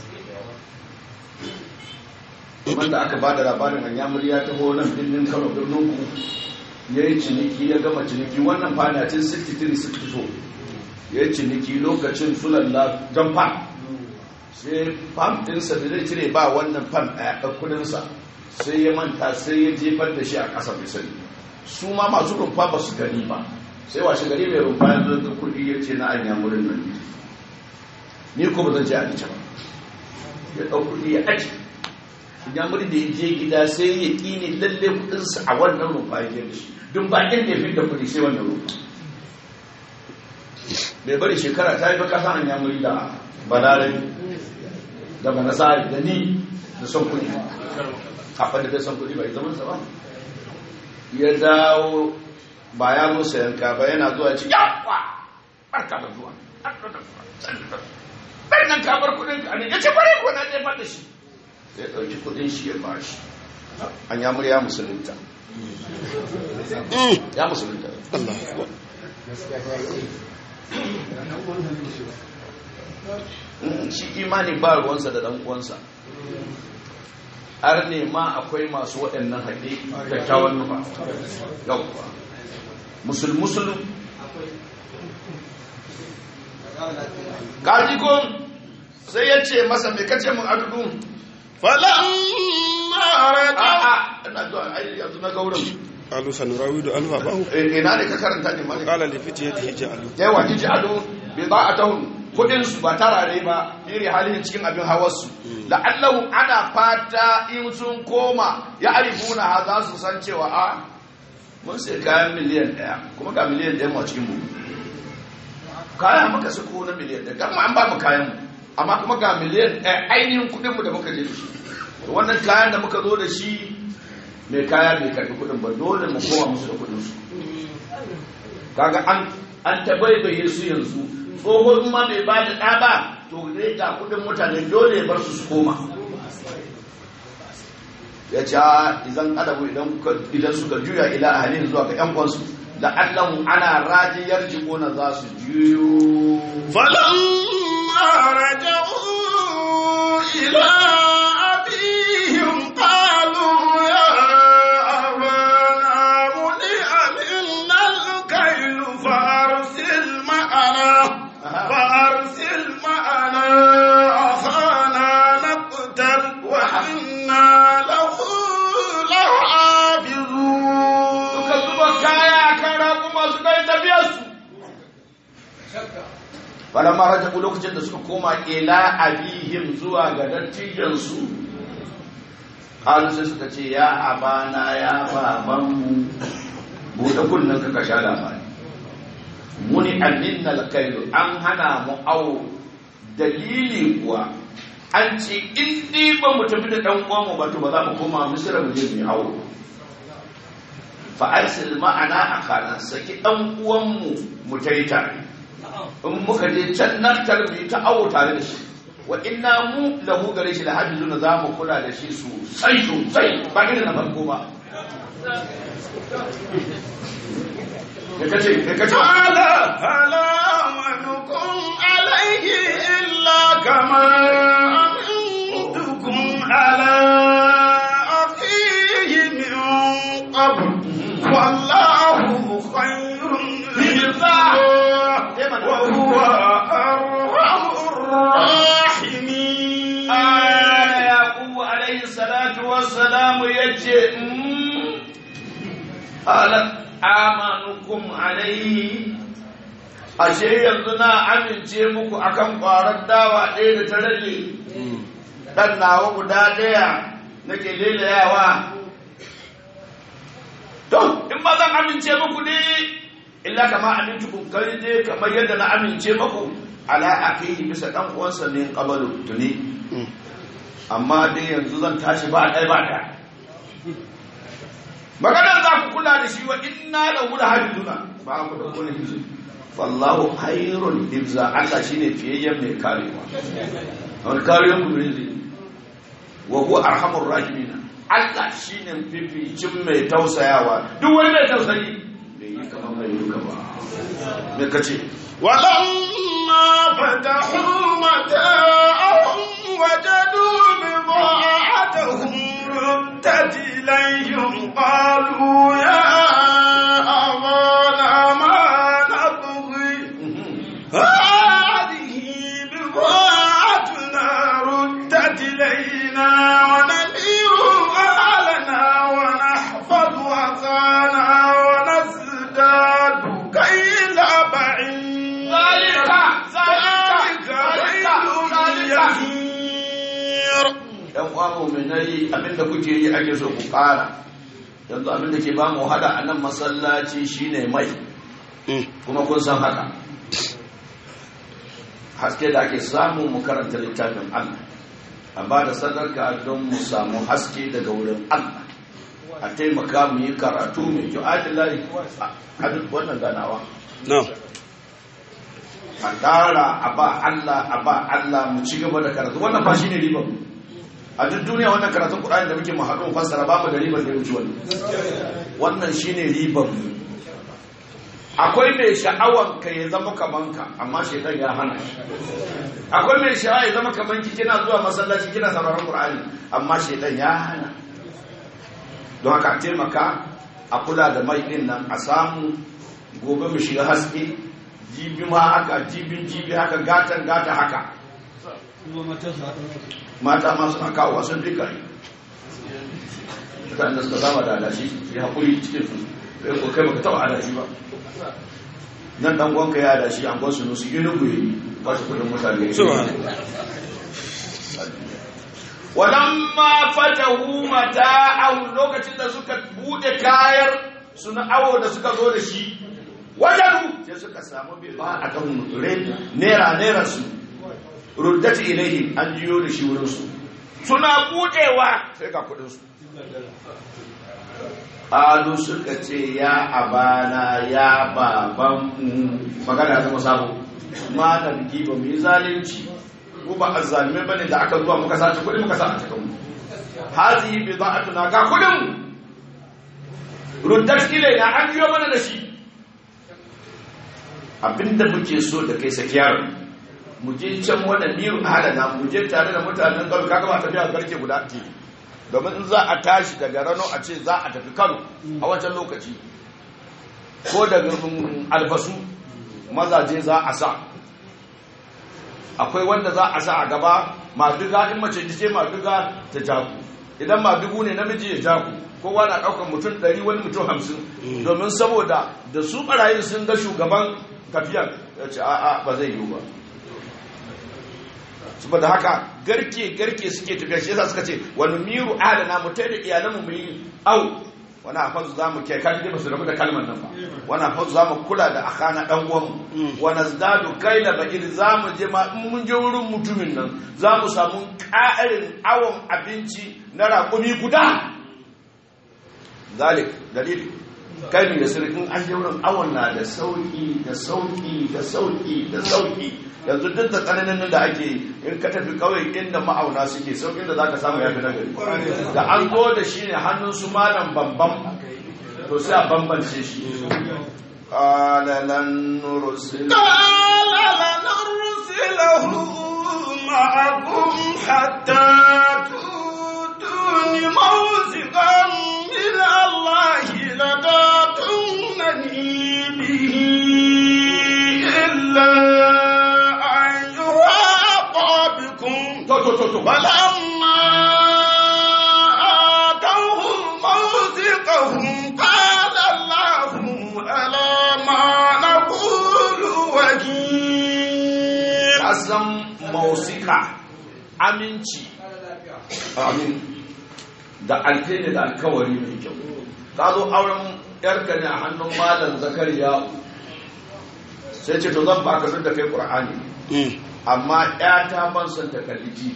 wanda aka ba da labarin hanyamur ya taho nan birnin kano birnin ku ya yi ciniki ya gama ciniki wannan fanacin 63-64 ya yi ciniki lokacin sulalla don fan sai fam ɗinsa da zai cire ba wannan fan ɗaya ɗan kudinsa sai ya manta sai ya jefar da shi a ƙasa mai sani su ma masu rumfa ba su gani ba sai washe gari mai rumfa ya zo da kuɗi ya ce na anyamurin nan ni ko ba zan ce a ba ya ɗau kuɗi ya aji idan muri da ya je gida sai ya ƙini lalle kuɗinsa a wannan rumfa ya je da shi don ba inda ya fi da kuɗi sai wannan rumfa bai bari shekara ta yi ba kasa an yamuri da balarai da manasari da ni da son kuɗi kafin da bai son kuɗi bai zama sa ba ya dawo ba ya zo sayan ka ba yana zuwa ci yawa barka da zuwa bai nan ka bar kudin ka ne ya ce bare ko na jefar da shi sai ɗauki kudin shi ya ba shi an ya murya musulunta ya musulunta shi imani ba ruwansa da ɗan uwansa har ne ma akwai masu waɗannan haɗe kyakkyawan nufa yau musul-musul kaji ko sai ya ce masa mai kace mun adudu فلما رجع a'a ina zuwa ai yanzu na gaurin قالوا سنراود عنه أباه ina ne ka karanta ne mali قال لفتيته جعلوا yawa ji ado bi ba'atahum kudin su ba tarare ba iri halin cikin abin hawarsu la'allahu ana fata in sun koma ya arifuna ha za su san cewa a mun sai kayan miliyan daya kuma ga miliyan daya mu a cikin mu kayan muka sako na miliyan daya gama an ba mu kayan mu amma kuma ga miliyan daya ainihin kudin mu da muka je da shi to wannan kayan da muka zo da shi mai kaya bai karbi kudin ba dole mu koma musu da kudin su kaga an an tabaibaye su yanzu tsohon ma bai ba da ɗa ba to zai ga kudin mutane dole ya bar su su koma ya ce idan adabu idan kuka- idan suka juya ila ahalin zuwa ga yan kwansu la'allahu ana rajiyar jikona za su juyo فلما رجعوا إلى أبيهم قالوا يا أبانا منع منا falamma rajabu lokacin da suka koma ila abihim zuwa ga dattijansu qalu sai suka ce ya abana ya babanmu bude kunnen ka ka sha labari muni anninna alkailu an hana mu awo dalili kuwa an ce in dai ba mu tafi da dan uwanmu ba to ba za mu koma misira mu je mu yi awo fa arsil ma'ana akana saki dan uwanmu mu tayi tare in muka je can nan tarbi ta awo tare da shi wa inna mu lahu gare shi da hajjuna za mu kula da shi sosai sosai ba irin na farko ba ya kace ya kace قال فلا أمنكم عليه إلا كما أمنتكم على أخيه من قبل والله خير لله وهو أرحم الراحمين aya yaqubu alaihi salatu wassalamu yace mm, ala amanukum alaihi ashe yanzu na amince muku akan kwarar dawa ɗaya da ta rage ɗan nawa guda ɗaya nake lelayawa to in ba zan amince muku ne illa kama amintukum kai dai kamar yadda na amince muku ala akihi bisa ɗan uwansa min qabalu tuni amma dai yanzu zan tashi ba ɗaya ba ɗaya maganar za ku kula da shi wa inna da wula hajjuna ba ku da kone hizu wallahu hayrun hibza Allah shine fiyayyen mai karewa wani kariyar ku ne zai wa huwa arhamur rahimin Allah shine fificin mai tausayawa duk wani mai tausayi bai yi kamar mai yi ba me kace ولما فتحوا متاعهم وجدوا بضاعتهم ردت إليهم قالوا يا أبانا ما نبغي هذه بضاعتنا ردت إلينا ونمير أهلنا ونحفظ أخانا ونزداد كيل بعيد ذلك ذلك كيل يسير yan uwa mu'minai abinda kuke yi ake so ku ƙara yanzu abinda ke ba mu hada a nan masallaci shine mai kuma kun san haka haske da ake samu mu karanta littafin Allah a ba da sadaka don mu samu haske daga wurin Allah a taimaka mu yi karatu mai kyau adilai a duk wannan ganawa na'am a ƙara a ba Allah a ba Allah mu ci gaba da karatu wannan fa shine ribar mu a duk duniya wannan karatun Qur'ani da muke mu haɗu mu fassara ba mu da ribar da ya wuce wannan wannan shine ribar mu akwai mai sha'awan ka ya zama kaman ka amma shaitan ya hana shi akwai mai sha'awa ya zama kaman ki kina zuwa masallaci kina sauraron Qur'ani amma shaitan ya hana don haka a taimaka a kula da mai din nan a samu gobe mu shiga haske jibi ma haka jibin jibi haka gatan gata haka mata ma suna kawo wasan duka ne mutane da suka zama da adashi ya haƙuri cikin su sai ko kai baka taɓa adashi ba nan dan gwanka ya adashi an gwansu nusu yi nugu yi ba su kudin mutane subhanallah walamma fatahu mata'ahu lokacin da suka bude kayar su na awo da suka zo da shi wajadu sai suka samu bai ba a kan nera nera su ruddati ilaihim an jiyo da shi wurin su suna budewa sai ga kudin su alu suka ce ya abana ya baban mu magana ta musabo ma da biki ba mu yi zalunci ko ba azzalume bane da aka zuwa muka sace kudi muka sa a cikin mu hazihi bida'atuna ga kudin mu ruddat ilaina an jiyo mana da shi abinda muke so da kai sakiyar mu je can wani miru halana mu je tare da mutanen kano kaga ba tafiya garke guda ce domin in za a tashi daga rano a ce za a tafi kano a wancan lokaci ko daga albasu mazaje za a sa akwai wanda za a sa a gaba maduga in mace ce maduga ta jaku idan madugu ne namiji ya jaku kowa na ɗaukar mutum ɗari wani mutum hamsin domin saboda da su ɓarayin sun ga shugaban tafiyar ya ce a'a ba zai yiwu ba saboda haka garke garke suke tafiya shi yasa suka ce wani miru ahlana mu tai da iyalanmu mu yi au wani hafazu za mu kai kaji dai ba su rabu da kalmar nan ba wani hafazu za mu kula da akana dan uwan mu wani zdadu kai da bakir za mu je ma in mun je wurin mutumin nan za mu samu ƙarin awon abinci na raƙumi guda zalik dalili kai da sirrin an je wurin awon na da sauki da sauki da sauki da sauki yanzu duk da tsananin da ake yi in ka tafi kawai inda ma'auna suke saukin da zaka samu yafi nagari da an zo da shi ne hannun su malam bambam to sai a bambance shi qala lan nursil قال لنرسله معكم حتى تؤتون موثقا من الله لتاتونني به إلا أن يحاط بكم to to to to فلما آتوهم موثقهم قال الله على ما نقول وكيل kasan mausika aminci amin da alkaini da alkawari mai kyau ka zo auren yarka ne a hannun malam zakariya sai ce to zan baka sun da kai qur'ani amma ta ban son ta kalli tv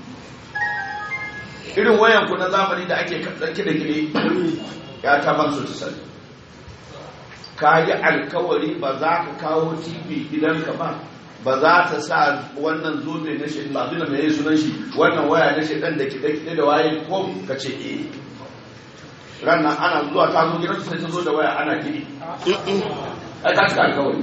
irin wayan ku na zamani da ake ɗauke da gire ta ban so ta sani ka yi alkawari ba za ka kawo tv gidanka ba ba za ta sa wannan zobe na shi ba zuna mai sunan shi wannan waya na shi dan da kiɗe kiɗe da waye ko ka ce eh ranar ana zuwa ta zo gidansu sai ta zo da waya ana kiɗi ai ka cika alkawari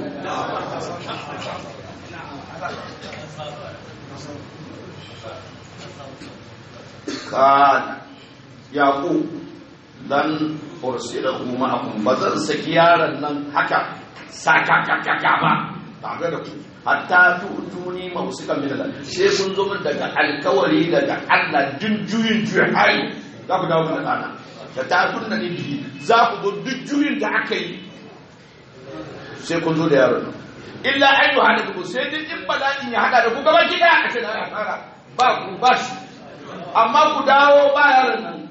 kana yaƙo dan ursilahu ma'akum ba zan saki yaron nan haka sakakakaka ba tare da ku hatta tutuni mausikan min Allah sai kun zo min daga alkawari daga Allah duk juyin juyin hali za ku dawo da kana da ta tunna ni bihi za ku zo duk juyin da aka yi sai kun zo da yaron nan illa an yi hada ku sai duk in bala'in ya hada da ku gaba gida a ce na fara ba ku ba shi amma ku dawo ba yaron nan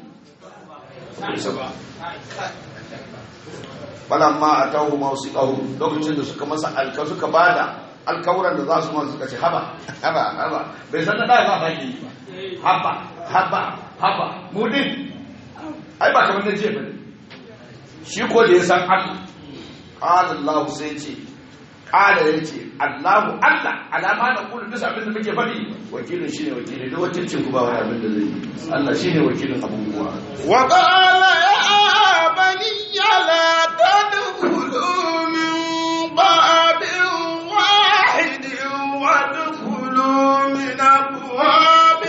falamma atahu mawsiqahu lokacin da suka masa alka suka bada alkawuran da za su masa suka ce haba haba haba bai san da da ba baki ba haba haba haba mudin ai ba kamar da jiya bane shi ko da ya san Allah qala Allah sai ce qala yace Allahu Allah alama na kullu bisa abin da muke faɗi wakilin shine wakili da wakilcin ku ba wani abin da zai yi Allah shine wakilin abubuwa وقال يا بني لا تدخلوا من باب واحد وادخلوا من أبواب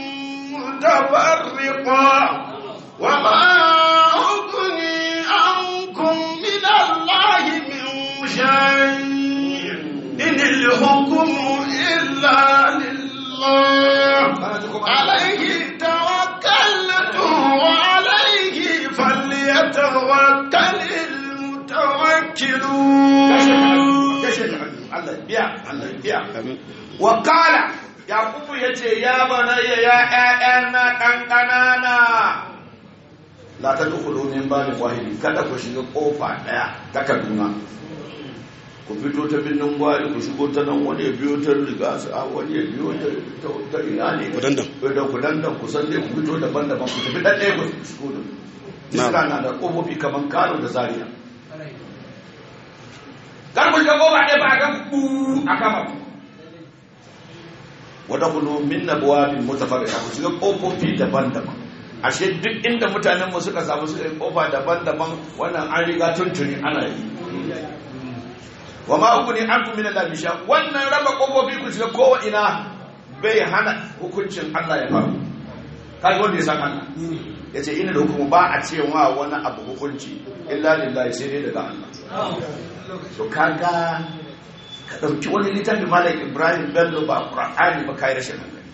متفرقة وما أغني عنكم من الله من شيء إن الحكم إلا لله عليه توكلت وعليه فليتوكل المتوكلون Allah biya Allah biya wa qala yaqubu yace ya banayya ya ƴaƴana kankanana la tadkhulu min babin wahid kada ku shiga kofa daya ta Kaduna ku fito ta binnin gwari ku shigo ta nan wani ya biyo ta riga su a wani ya biyo ta ta- ta ina ne Kudandan. da kudandan ku san dai ku fito daban-daban ku tafi ɗan ɗaya ku shigo da Na'am. iska na da ƙofofi kamar kano da zaria kar ku shiga kofa ɗaya ba a kan ku a kama ku wadda kulu min na buwabin mutafarrika ku shiga ƙofofi daban-daban ashe duk inda mutanen mu suka samu suka yi ƙofa daban-daban wannan an riga tuntuni ana yi wa ma hukuni an min Allah bisha wannan raba ƙofofi ku shiga kowa ina bai hana hukuncin Allah ya faru kaji wanda ya san Allah ya ce ina da hukumu ba a cewa wani abu hukunci illa lillahi sai dai daga Allah to kaga ka ɗauki wani littafi malam ibrahim bello ba qur'ani ba kai rashin hankali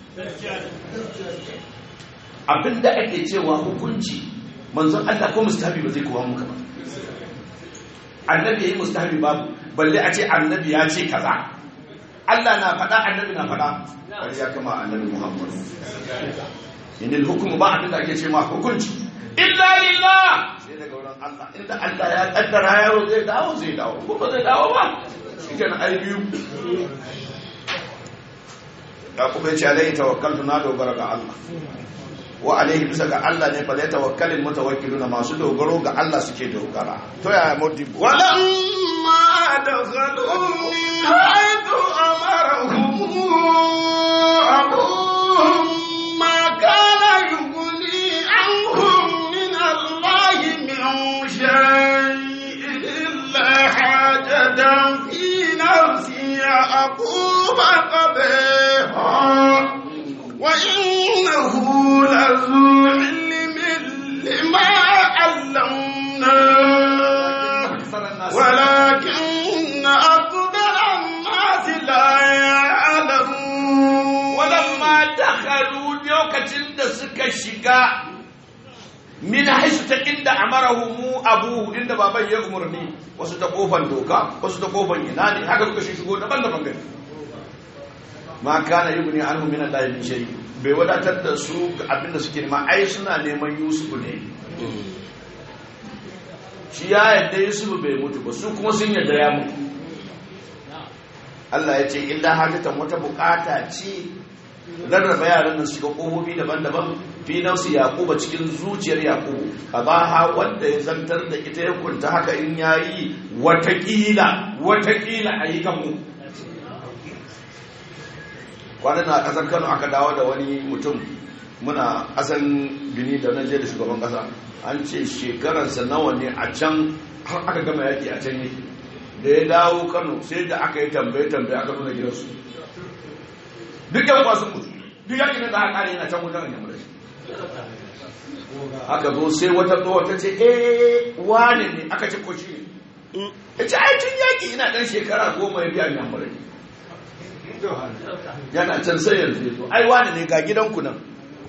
abinda ake cewa hukunci manzon Allah ko mustahabi ba zai kowa muka ba annabi yayi mustahabi babu balle a ce annabi ya ce kaza Allah na faɗa annabi na faɗa wani ya kama annabi Muhammad inil hukumu ba abin da ake ce ma hukunci illa lillah sai daga wurin Allah inda Allah ya kaddara yaro zai dawo zai dawo ko ba zai dawo ba shi kenan ai biyu da kuma yace alaihi tawakkaltu na dogara ga Allah wa alaihi bisa ga Allah ne fa la tawakkalul mutawakkiluna masu dogaro ga Allah suke dogara to ya modibo ولما دخلوا من حيث أمرهم أبوهم ما كان يغني عنهم من الله من شيء إلا حاجة في نفس يعقوب قبيحا وإنه لذو علم لما علمناه ولكن أكثر الناس لا يعلمون walamma dakhalu lokacin da suka shiga min haisu ta inda amarahu mu abuhu inda baban ya umarni wasu ta kofar doka wasu ta kofar ina ne haka suka shigo daban-daban gani ma kana yubni anhu min Allah min shay bai wadatar da su ga abin da suke nema ai suna neman Yusuf ne shi ya yadda Yusuf bai mutu ba su kuma sun yadda ya mutu Allah ya ce illa hajatan wata bukata ce rarraba yaran nan shiga ƙofofi daban-daban fi nafsi yaquba cikin zuciyar yaqubu kabaha wanda ya zantar da ita ya kunta haka in yayi watakila watakila ayi kan mu kwanan na kasar Kano aka dawo da wani mutum muna asan bini da nan je da shugaban kasa an ce shekararsa nawa ne a can har aka gama yaki a can yake da ya dawo Kano sai da aka yi tambaye-tambaye aka nuna gidansu duk yan kwasu mutu duk yakin da aka kare yana can wutan yamma shi aka zo sai wata tsohon ta ce eh wane ne aka ce ko shi ne ya ce ai tun yaki ina dan shekara goma ya biya yamma shi yana can sai yanzu ya zo ai wane ne ga gidanku nan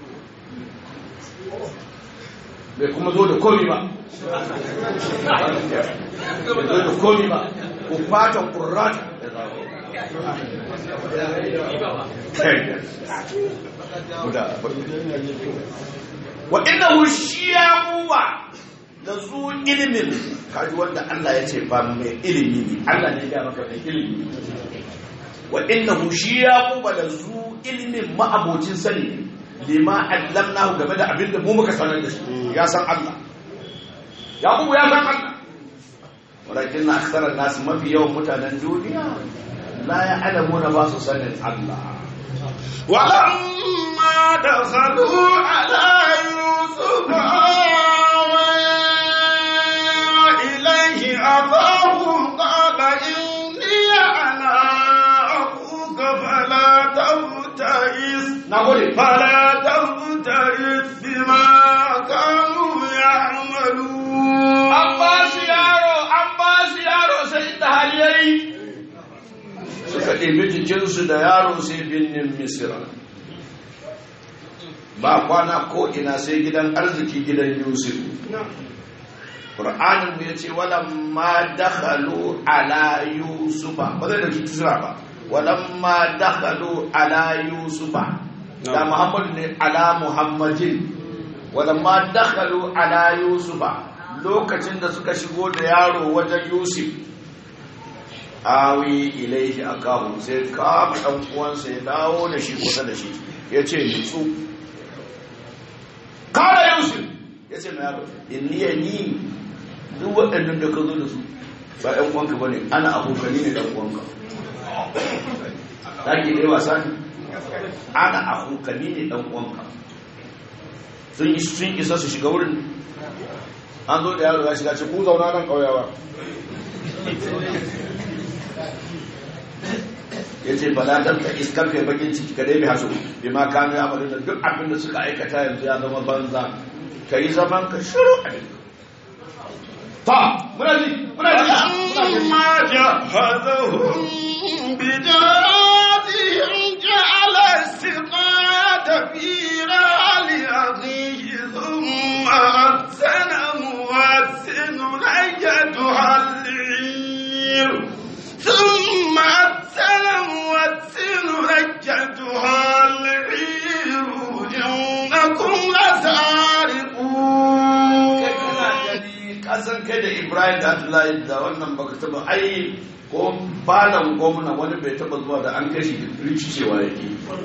bai kuma zo da komi ba bai zo da komi ba ku fatan ƙurrata wa innahu shiyabuwa da zu ilimin kaji wanda Allah ya ce ba mai ilimi ne Allah ne ya maka mai ilimi wa innahu shiyabuwa da zu ilimin ma'abocin sani lima allamnahu game da abinda mu muka sanar da shi ya san Allah yaqubu ya san Allah walakin na aksarar nasu mafi yawan mutanen duniya la ya alamu na ba su sanin Allah ولما دخلوا على يوسف آوى إليه أباه قال إني أنا أخوك فلا تبتئس na gode فلا تبتئس بما كانوا يعملون an ba su yaro an ba su yaro sai inda hali yayi suka ɗebi jikinsu da yaro sai birnin misira ba kwana ko ina sai gidan arziki gidan yusuf ƙur'anin mu ya ce walamma dakhalu ala yusufa ba zai dauki kisra ba walamma dakhalu ala yusufa da muhammadu ne ala muhammadin walamma dakhalu ala yusufa lokacin da suka shigo da yaro wajen yusuf awi ilaihi akahu sai kama dan uwansa ya dawo da shi kusa da shi ya ce nutsu kala yusuf ya ce mai yaro inni ya ni duk waɗannan da ka zo da su ba ɗan uwanka ba ne ana abokani ne ɗan uwanka ta ke ɗaya wasa ne ana abokani ne ɗan uwanka sun isa su shiga wurin an zo da yaro ya shiga ce ku zauna nan ƙauyawa ya ce ba ta ta iskar kai bakin ciki ka dai hasu bi ma kanu ya da duk abin da suka aikata yanzu ya zama banza ka yi zaman ka shiru a duk ta muna ji muna ji فلما جهزهم بجهازهم جعل السقاية في رحل أخيه ثم أذن مؤذن أيتها العير ثم أذن مؤذن san kai da ibrahim da abdullahi da wannan baka taba ai ko balan gwamna wani bai taba zuwa da an kashi rikicewa yake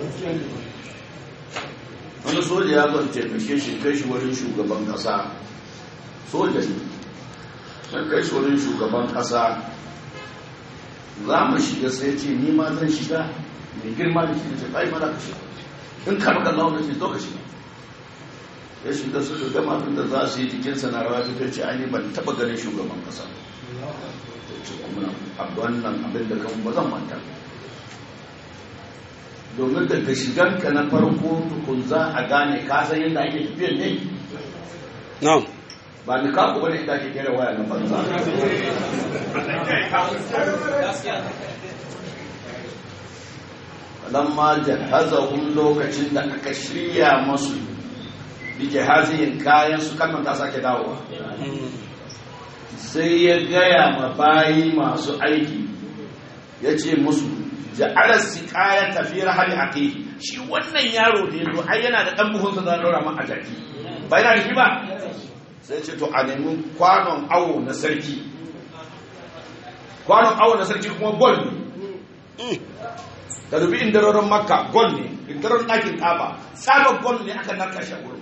wani soja ya zan taimake shi kai shi wurin shugaban kasa soja ne sai kai shi wurin shugaban kasa za mu shiga sai ce ni ma zan shiga mai girma da shi da ce kai mana ka shiga in ka maka launa ce zo ka shiga ya shiga suka gama abin da za su yi jikinsa na rawa ta ce an yi ban taba ganin shugaban kasa ta ce kuma a wannan abin da kan ba zan manta domin daga shiganka na farko tukun za a gane ka san yadda ake tafiyar ne na'am ba ni kaku bane ita ake kera waya na banza lamma jahazahum lokacin da aka shirya masu bi jahazin kayan su kan ta sake dawowa sai ya gaya ma bayi masu aiki ya ce musu ja'alar siƙaya tafi rahali aqihi shi wannan yaro da ya zo ai yana da ɗan buhunsa za a ɗora ma a jaki ba yana da shi ba sai ce to a nemi kwanon awo na sarki kwanon awo na sarki kuma gol ne ka dubi indarorin makka gol ne indarorin ɗakin ƙaba tsabar gol ne aka narka shi a wurin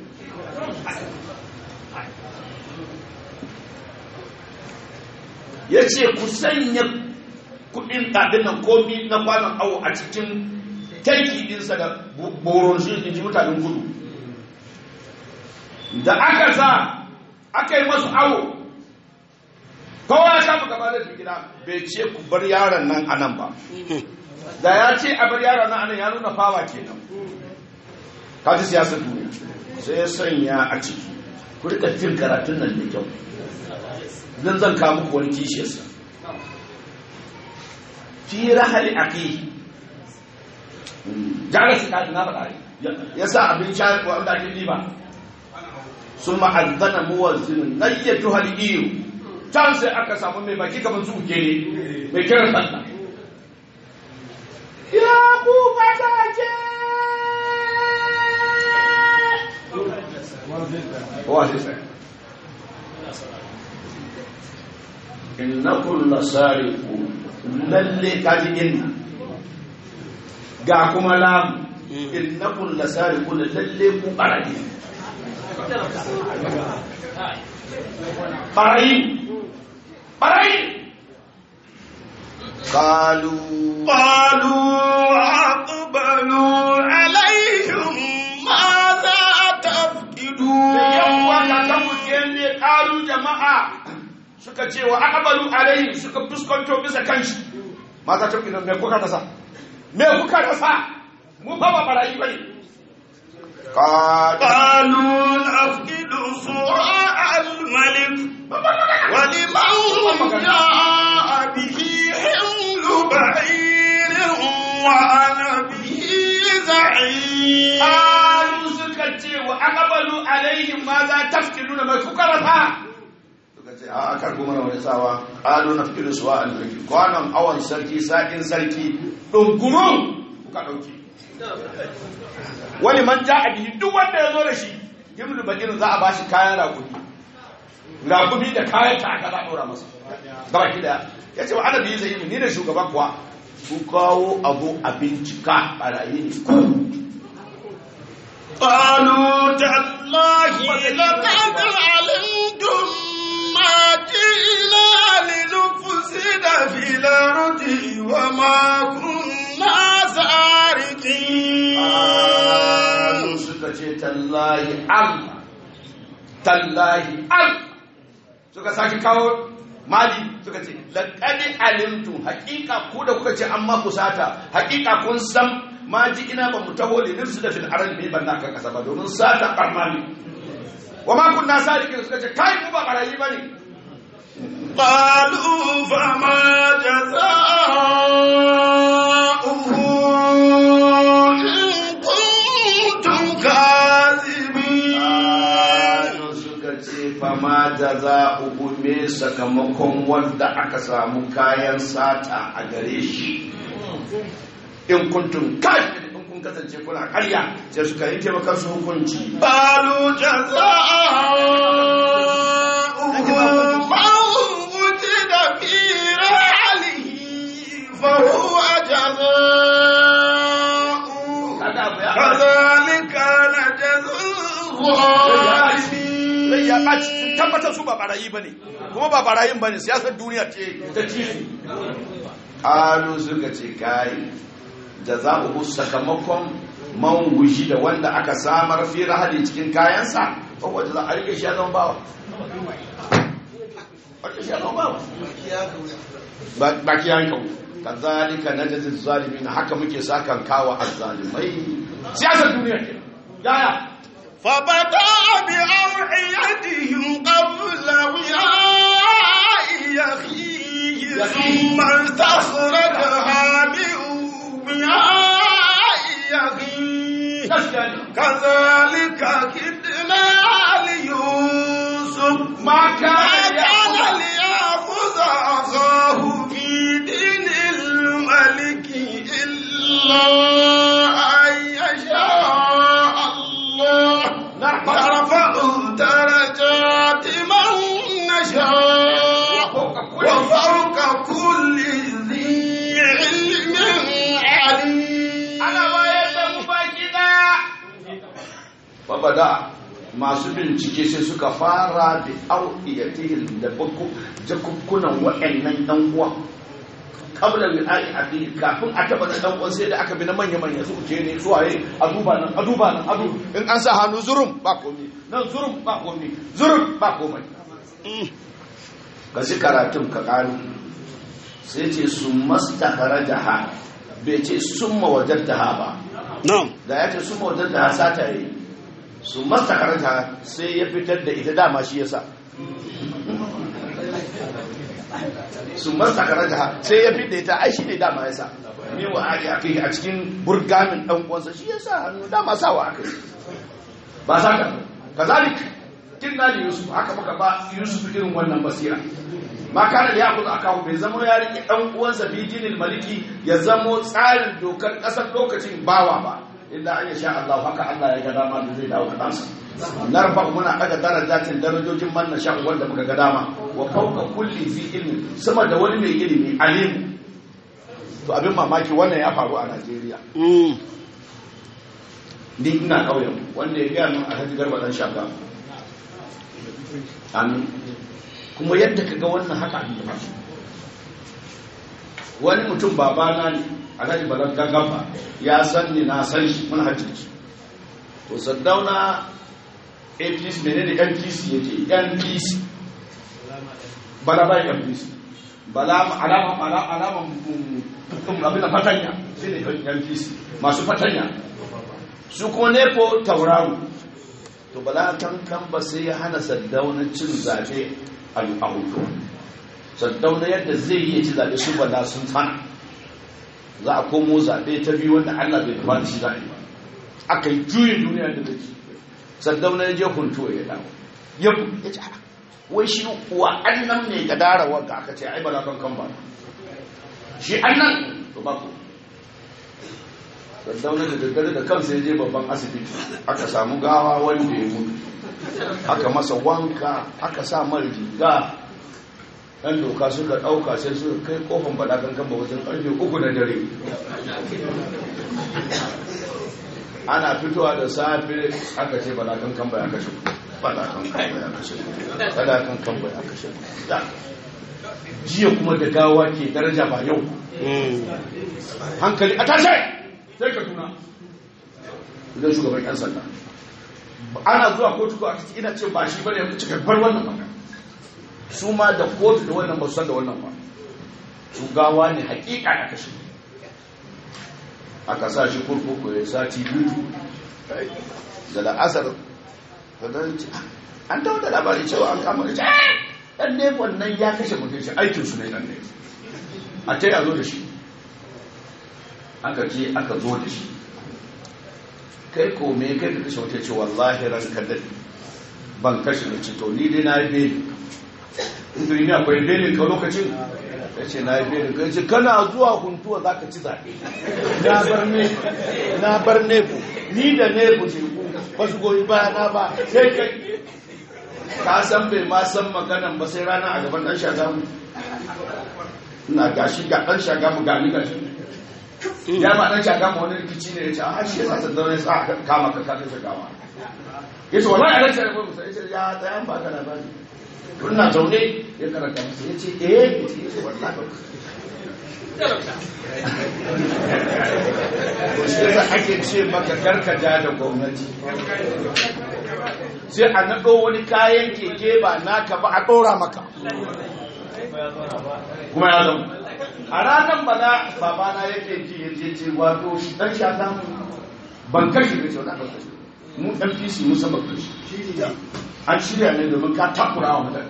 ya ce ku sanya kudin ɗaɗin nan komi na kwanon awo a cikin tanki ɗinsa da boron shi in ji mutanen kudu da aka sa aka yi masu awo kowa ya shafa gaba da gida bai ce ku bar yaron nan a nan ba da ya ce a bar yaron nan a nan ya nuna fawa kenan kaji siyasar duniya sai ya sanya a ciki ku rika jin karatun nan da kyau zan zan kawo muku wani kishiyarsa fi rahali aqihi jara su kaji na faɗa ya sa abin sha wanda ake riba sun ma'azzana muwazzinin nayyatu haliyu can sai aka samu mai baki kamar su ke ne mai kiran sallah ya ku fata ke wa sai sai innakum lasariqu lalle kaji inna ga kuma lam innakum lasariqu lalle ku barayi barayi barayi qalu قالوا أقبلوا عليهم ماذا تفقدون yawwa kakan mutum ne kalu jama'a suka ce wa aqbalu alayhi suka fuskanto bisa kanshi mata ta kidan me kuka rasa me kuka rasa mu fa ba barayi bane qalu قالوا نفقد صواع الملك ولمن جاء به حمل بعير وأنا به زعيم qalu suka ce wa aqbalu alayhi ma za tafkiduna me kuka rasa suka ce a aka kuma wani sawa qalu nafkidu suwa al-mulki kwanan awan sarki sakin sarki dungurun kuka dauke wani man ja a bihi duk wanda ya zo da shi himlu bakin za a bashi kayan rakumi rakumi da kayan ta aka za a ɗora masa gaba ki daya ya ce wa ana biyu zai ni da shugaban kuwa ku kawo abu a bincika barayi ne ku قالوا تالله لقد علمتم ما جئنا لنفسد في الأرض وما كنا سارقين Ƙalu suka ce tallahi Allah tallahi Allah suka sake kawo mali suka ce laƙadi alimtu haƙiƙa ku da kuka ce an maku sata haƙiƙa kun san ma ji ina ba mu taho da nirsu da fil aral mai banna kan kasa ba domin sata ɓarna ne wa ma kunna sadiqin suka ce kai mu ba barayi bane قالوا فما جزاؤه إن كنتم كاذبين Ƙalu suka ce fama da za uku me sakamakon wanda aka samu kayan sata a gare shi in kuntum kafin in kun kasance kuna karya sai suka yanke maka su hukunci قالوا جزاؤه su tabbatar su ba barayi bane kuma ba barayin bane siyasar duniya ce ta ci su alu suka ce kai jaza'uhu sakamakon man wuji da wanda aka samar fi rahali cikin kayansa ko wanda za a rike shi ya zama bawa wanda shi ya zama bawa Ba- baki ya kawo kazalika najzi zalimin haka muke sakan kawa azzalimai siyasar duniya ke yaya فبدأ بأوعيتهم قبل وعاء أخيه ثم استخرجها من وعاء أخيه gaskiya ne كذلك كدنا ليوسف ما كان ما كان ليأخذ- ليأخذ أخاه في دين الملك إلا أن يشاء الله نعم. نرفع درجات من نشاء وفوق كل ذي علم عليم ana bayar da mu baki daya babada masu bincike sai suka fara da auqiyatihim da bakku jakukkunan waɗannan ɗan uwa kabla min ai abi kafin a taba da ɗan uwan sai da aka bi na manya manya su ce ne su waye a duba nan a duba nan a duba in an sa hannu zurum ba komai nan zurum ba komai zurum ba komai ga shi karatun ka ƙaru sai ce su mastakharajaha bai ce summa wajadtaha ba na'am da ya ce summa wajadtaha sata yi su mastakharajaha sai ya fitar da ita dama shi yasa su mastakharajaha sai ya fitar da ita ai shi ne dama yasa me wa ake akai a cikin burgamin dan uwansa shi yasa hannu dama sawa akai ba saka kazalik kinna li yusuf haka muka ba yusuf irin wannan basira ma kana ya kuzu akahu bai zama ya rike dan uwansa fi dinil maliki ya zamo tsarin dokar kasar lokacin bawa ba illa an sha Allah haka Allah ya ga dama da zai dawo kansa narfa muna daga darajatin darajojin man na sha wanda muka ga dama wa fawqa kulli fi ilmi sama da wani mai ilimi alimu to abin mamaki wannan ya faru a Najeriya Mm. ni ina ƙauyen wanda ya gaya min alhaji garba dan shaka amin kuma yadda ka ga wannan haka abin da faru wani mutum babana ne alhaji balan gaggafa ya san ni na san shi mun hajji to saddauna apc menene npc yake npc bala bai npc bala alama alama alama abin da fatanya shi ne npc masu fatanya su kuma nepo tauraro to bala kankan ba sai ya hana saddauna cin zaɓe a hutu saddauna yadda zai yi ci zaɓe su bala sun tsana za a komo zaɓe ta biyu wanda allah bai nufa da shi zaɓe ba aka yi juyin duniya da zai saddauna ya je hunto ya dawo ya ya ce "Ah, wai shi wa annan ne ga darawa ga aka ce ai bala kankan ba shi annan to ba ku daddauna da daddare da kansa ya je babban asibiti aka samu gawa wanda ya mutu aka masa wanka aka sa mar riga ɗan doka suka ɗauka sai suka kai kofin balakan kan wajen ƙarfe uku na dare ana fitowa da safe aka ce balakan kan ya kashe balakan kan ya kashe balakan kan ya kashe Da. jiya kuma da gawa ke daraja ba yau Mm. hankali a tashe sai ka tuna idan shugaban yan sanda ana zuwa kotu ko a ciki ina ce ba shi bane ya cika bar wannan magana su ma da kotu da wannan ba su san da wannan ba su gawa ne hakika da kashe aka sa shi kurkuku ya sati biyu da la'asar da dan ce, an dawo da labari cewa an kama da ce dan ne wannan ya kashe mutum shi aikinsu ne dan ne a ta yi a zo da shi aka ce aka zo da shi kai ko me kai da kashe wata ce wallahi ran ka dade ban kashe da to ni dai na yi beli inda ni akwai belin ka lokacin ya ce na yi belin ka ce kana zuwa huntuwa za ka ci zaɓe na bar ne na bar nefu ni da nefu ce ku ba su goyi bayana ba sai kai ka san bai ma san maganan ba sai rana a gaban ɗan shagamu ina gashi ga ɗan shagamu gani gashi ya ma ɗan shagamu wani rikici ne ya ce a shi ya sa sandarar ya sa aka kama ka kafin shagawa ya ce wallahi a rantsar da musa ya ce ya tsayan ba ka labari tun na zaune ya karanta masa ya ce eh ya ce ya ce wallahi ba to shi yasa ake ce maka karkaja da gwamnati sai a naɗo wani kayan keke ba naka ba a ɗora maka kuma ya zama a ranar bana babana yake ji ya ce ce wato dan shata ban kashi da cewa ban kashi mu MPC mun san ban kashi an shirya ne domin ka takura wa mutane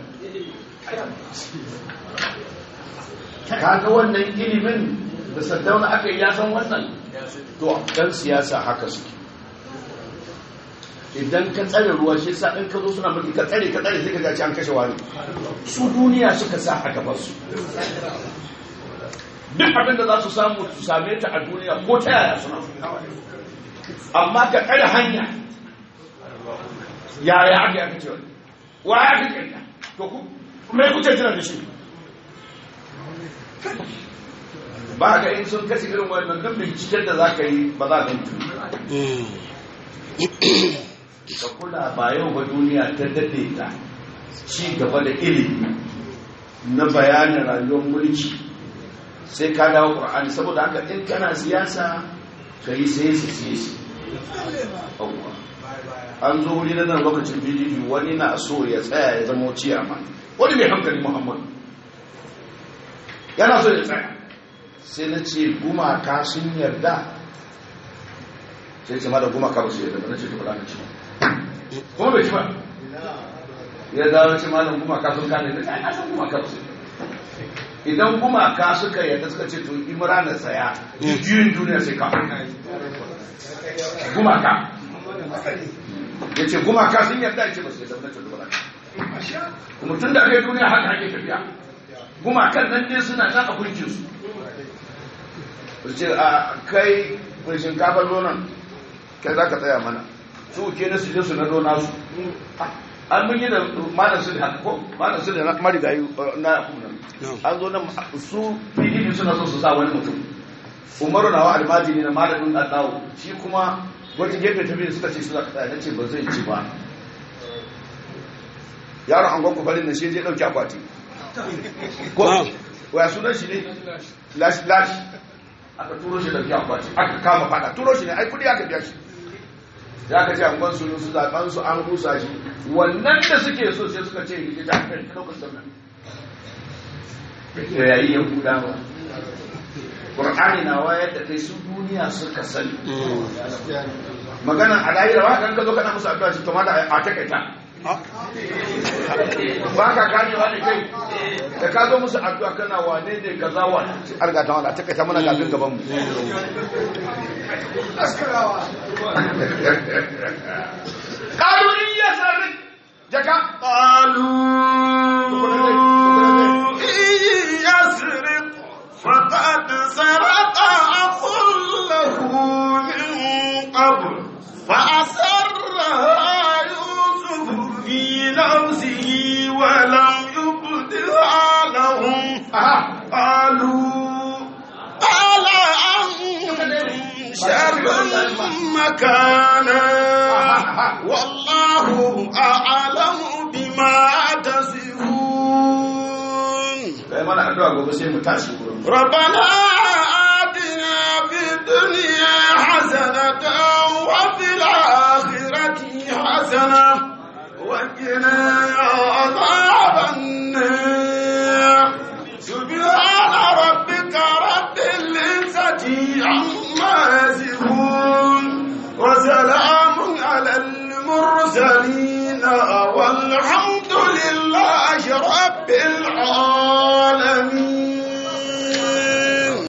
ka ga wannan ilimin da saddauna aka yi ya san wannan to dan siyasa haka suke idan ka tsare ruwa shi sa in ka zo suna mulki ka tsare ka tsare sai ka ga an kashe wani su duniya suka sa a gaban su duk abin da za su samu su same ta a duniya ko ta yaya suna amma ka tsare hanya yaya aka yi aka ce wani wa ya fi kanta to ku mai kuce jira da shi ba ga in sun kashe irin wannan duk binciken da za ka yi ba za ka yi ka kula ba yau ba duniya ta daɗe ta ci gaba da ilimi na bayanin rayuwar mulki sai ka dawo ƙur'ani saboda haka in kana siyasa ka yi sai su sai su an zo wuri na nan lokacin pdp wani na so ya tsaya ya zama ciyama wani mai hankali muhammad yana so ya tsaya sai na ce gumaka sun yarda sai ce ma da gumaka ba su yarda ba na ce ta faɗa na ci kuma bai ci ba ya dawo ce malam gumaka sun kane da kai san gumaka ba su idan gumaka suka yarda suka ce to imra na tsaya juyin duniya sai ka gumaka ya ce gumaka sun yarda ya ce ba su yarda na ce ba kuma tun da kai duniya haka ake tafiya gumakan nan ne suna nan a kuncinsu su ce a kai mai shinkafar nonon kai za ka tsaya mana su ke na suje su na dona su an mun yi da malam su da ko malam su da na marigayi na kuna an zo nan su pdp suna so su sa wani mutum umaru nawa almajiri na malamin addawo shi kuma wata gefe ta biyu suka ce su za ka tsaya na ce ba zai ci ba yaron an gwanku farin da shi je dauki akwati ko waya sunan shi ne lash lash aka turo shi dauki akwati aka kama fada turo shi ne ai kudi aka biya shi ya ka ce angon su su zaben su an rusa shi wannan da suke so sai suka ce yi ta kan ɗaukar sannan da yayi ya kuda ba Qur'ani na wayar da kai su duniya suka sani maganan alayira wa kan ka zo kana musu addu'a shi to ma da a takaita ba ka gane wani kai da ka zo musu addu'a kana wane ne kaza wa an ga ta wala takaita mana kafin gaban mu qalu in yasrik jaka قالوا إن يسرق فقد سرق أخ له من قبل فأسرها يوسف في نفسه ولم يبدها لهم قالوا قال أنتم شر مكانا والله أعلم بما تصفون kai mana addu'a gobe sai mu tashi gurin ربنا آتنا في الدنيا حسنة وفي الآخرة حسنة وقنا عذاب النار سبحان ربك رب العزة عما يصفون وسلام على المرسلين والحمد لله رب العالمين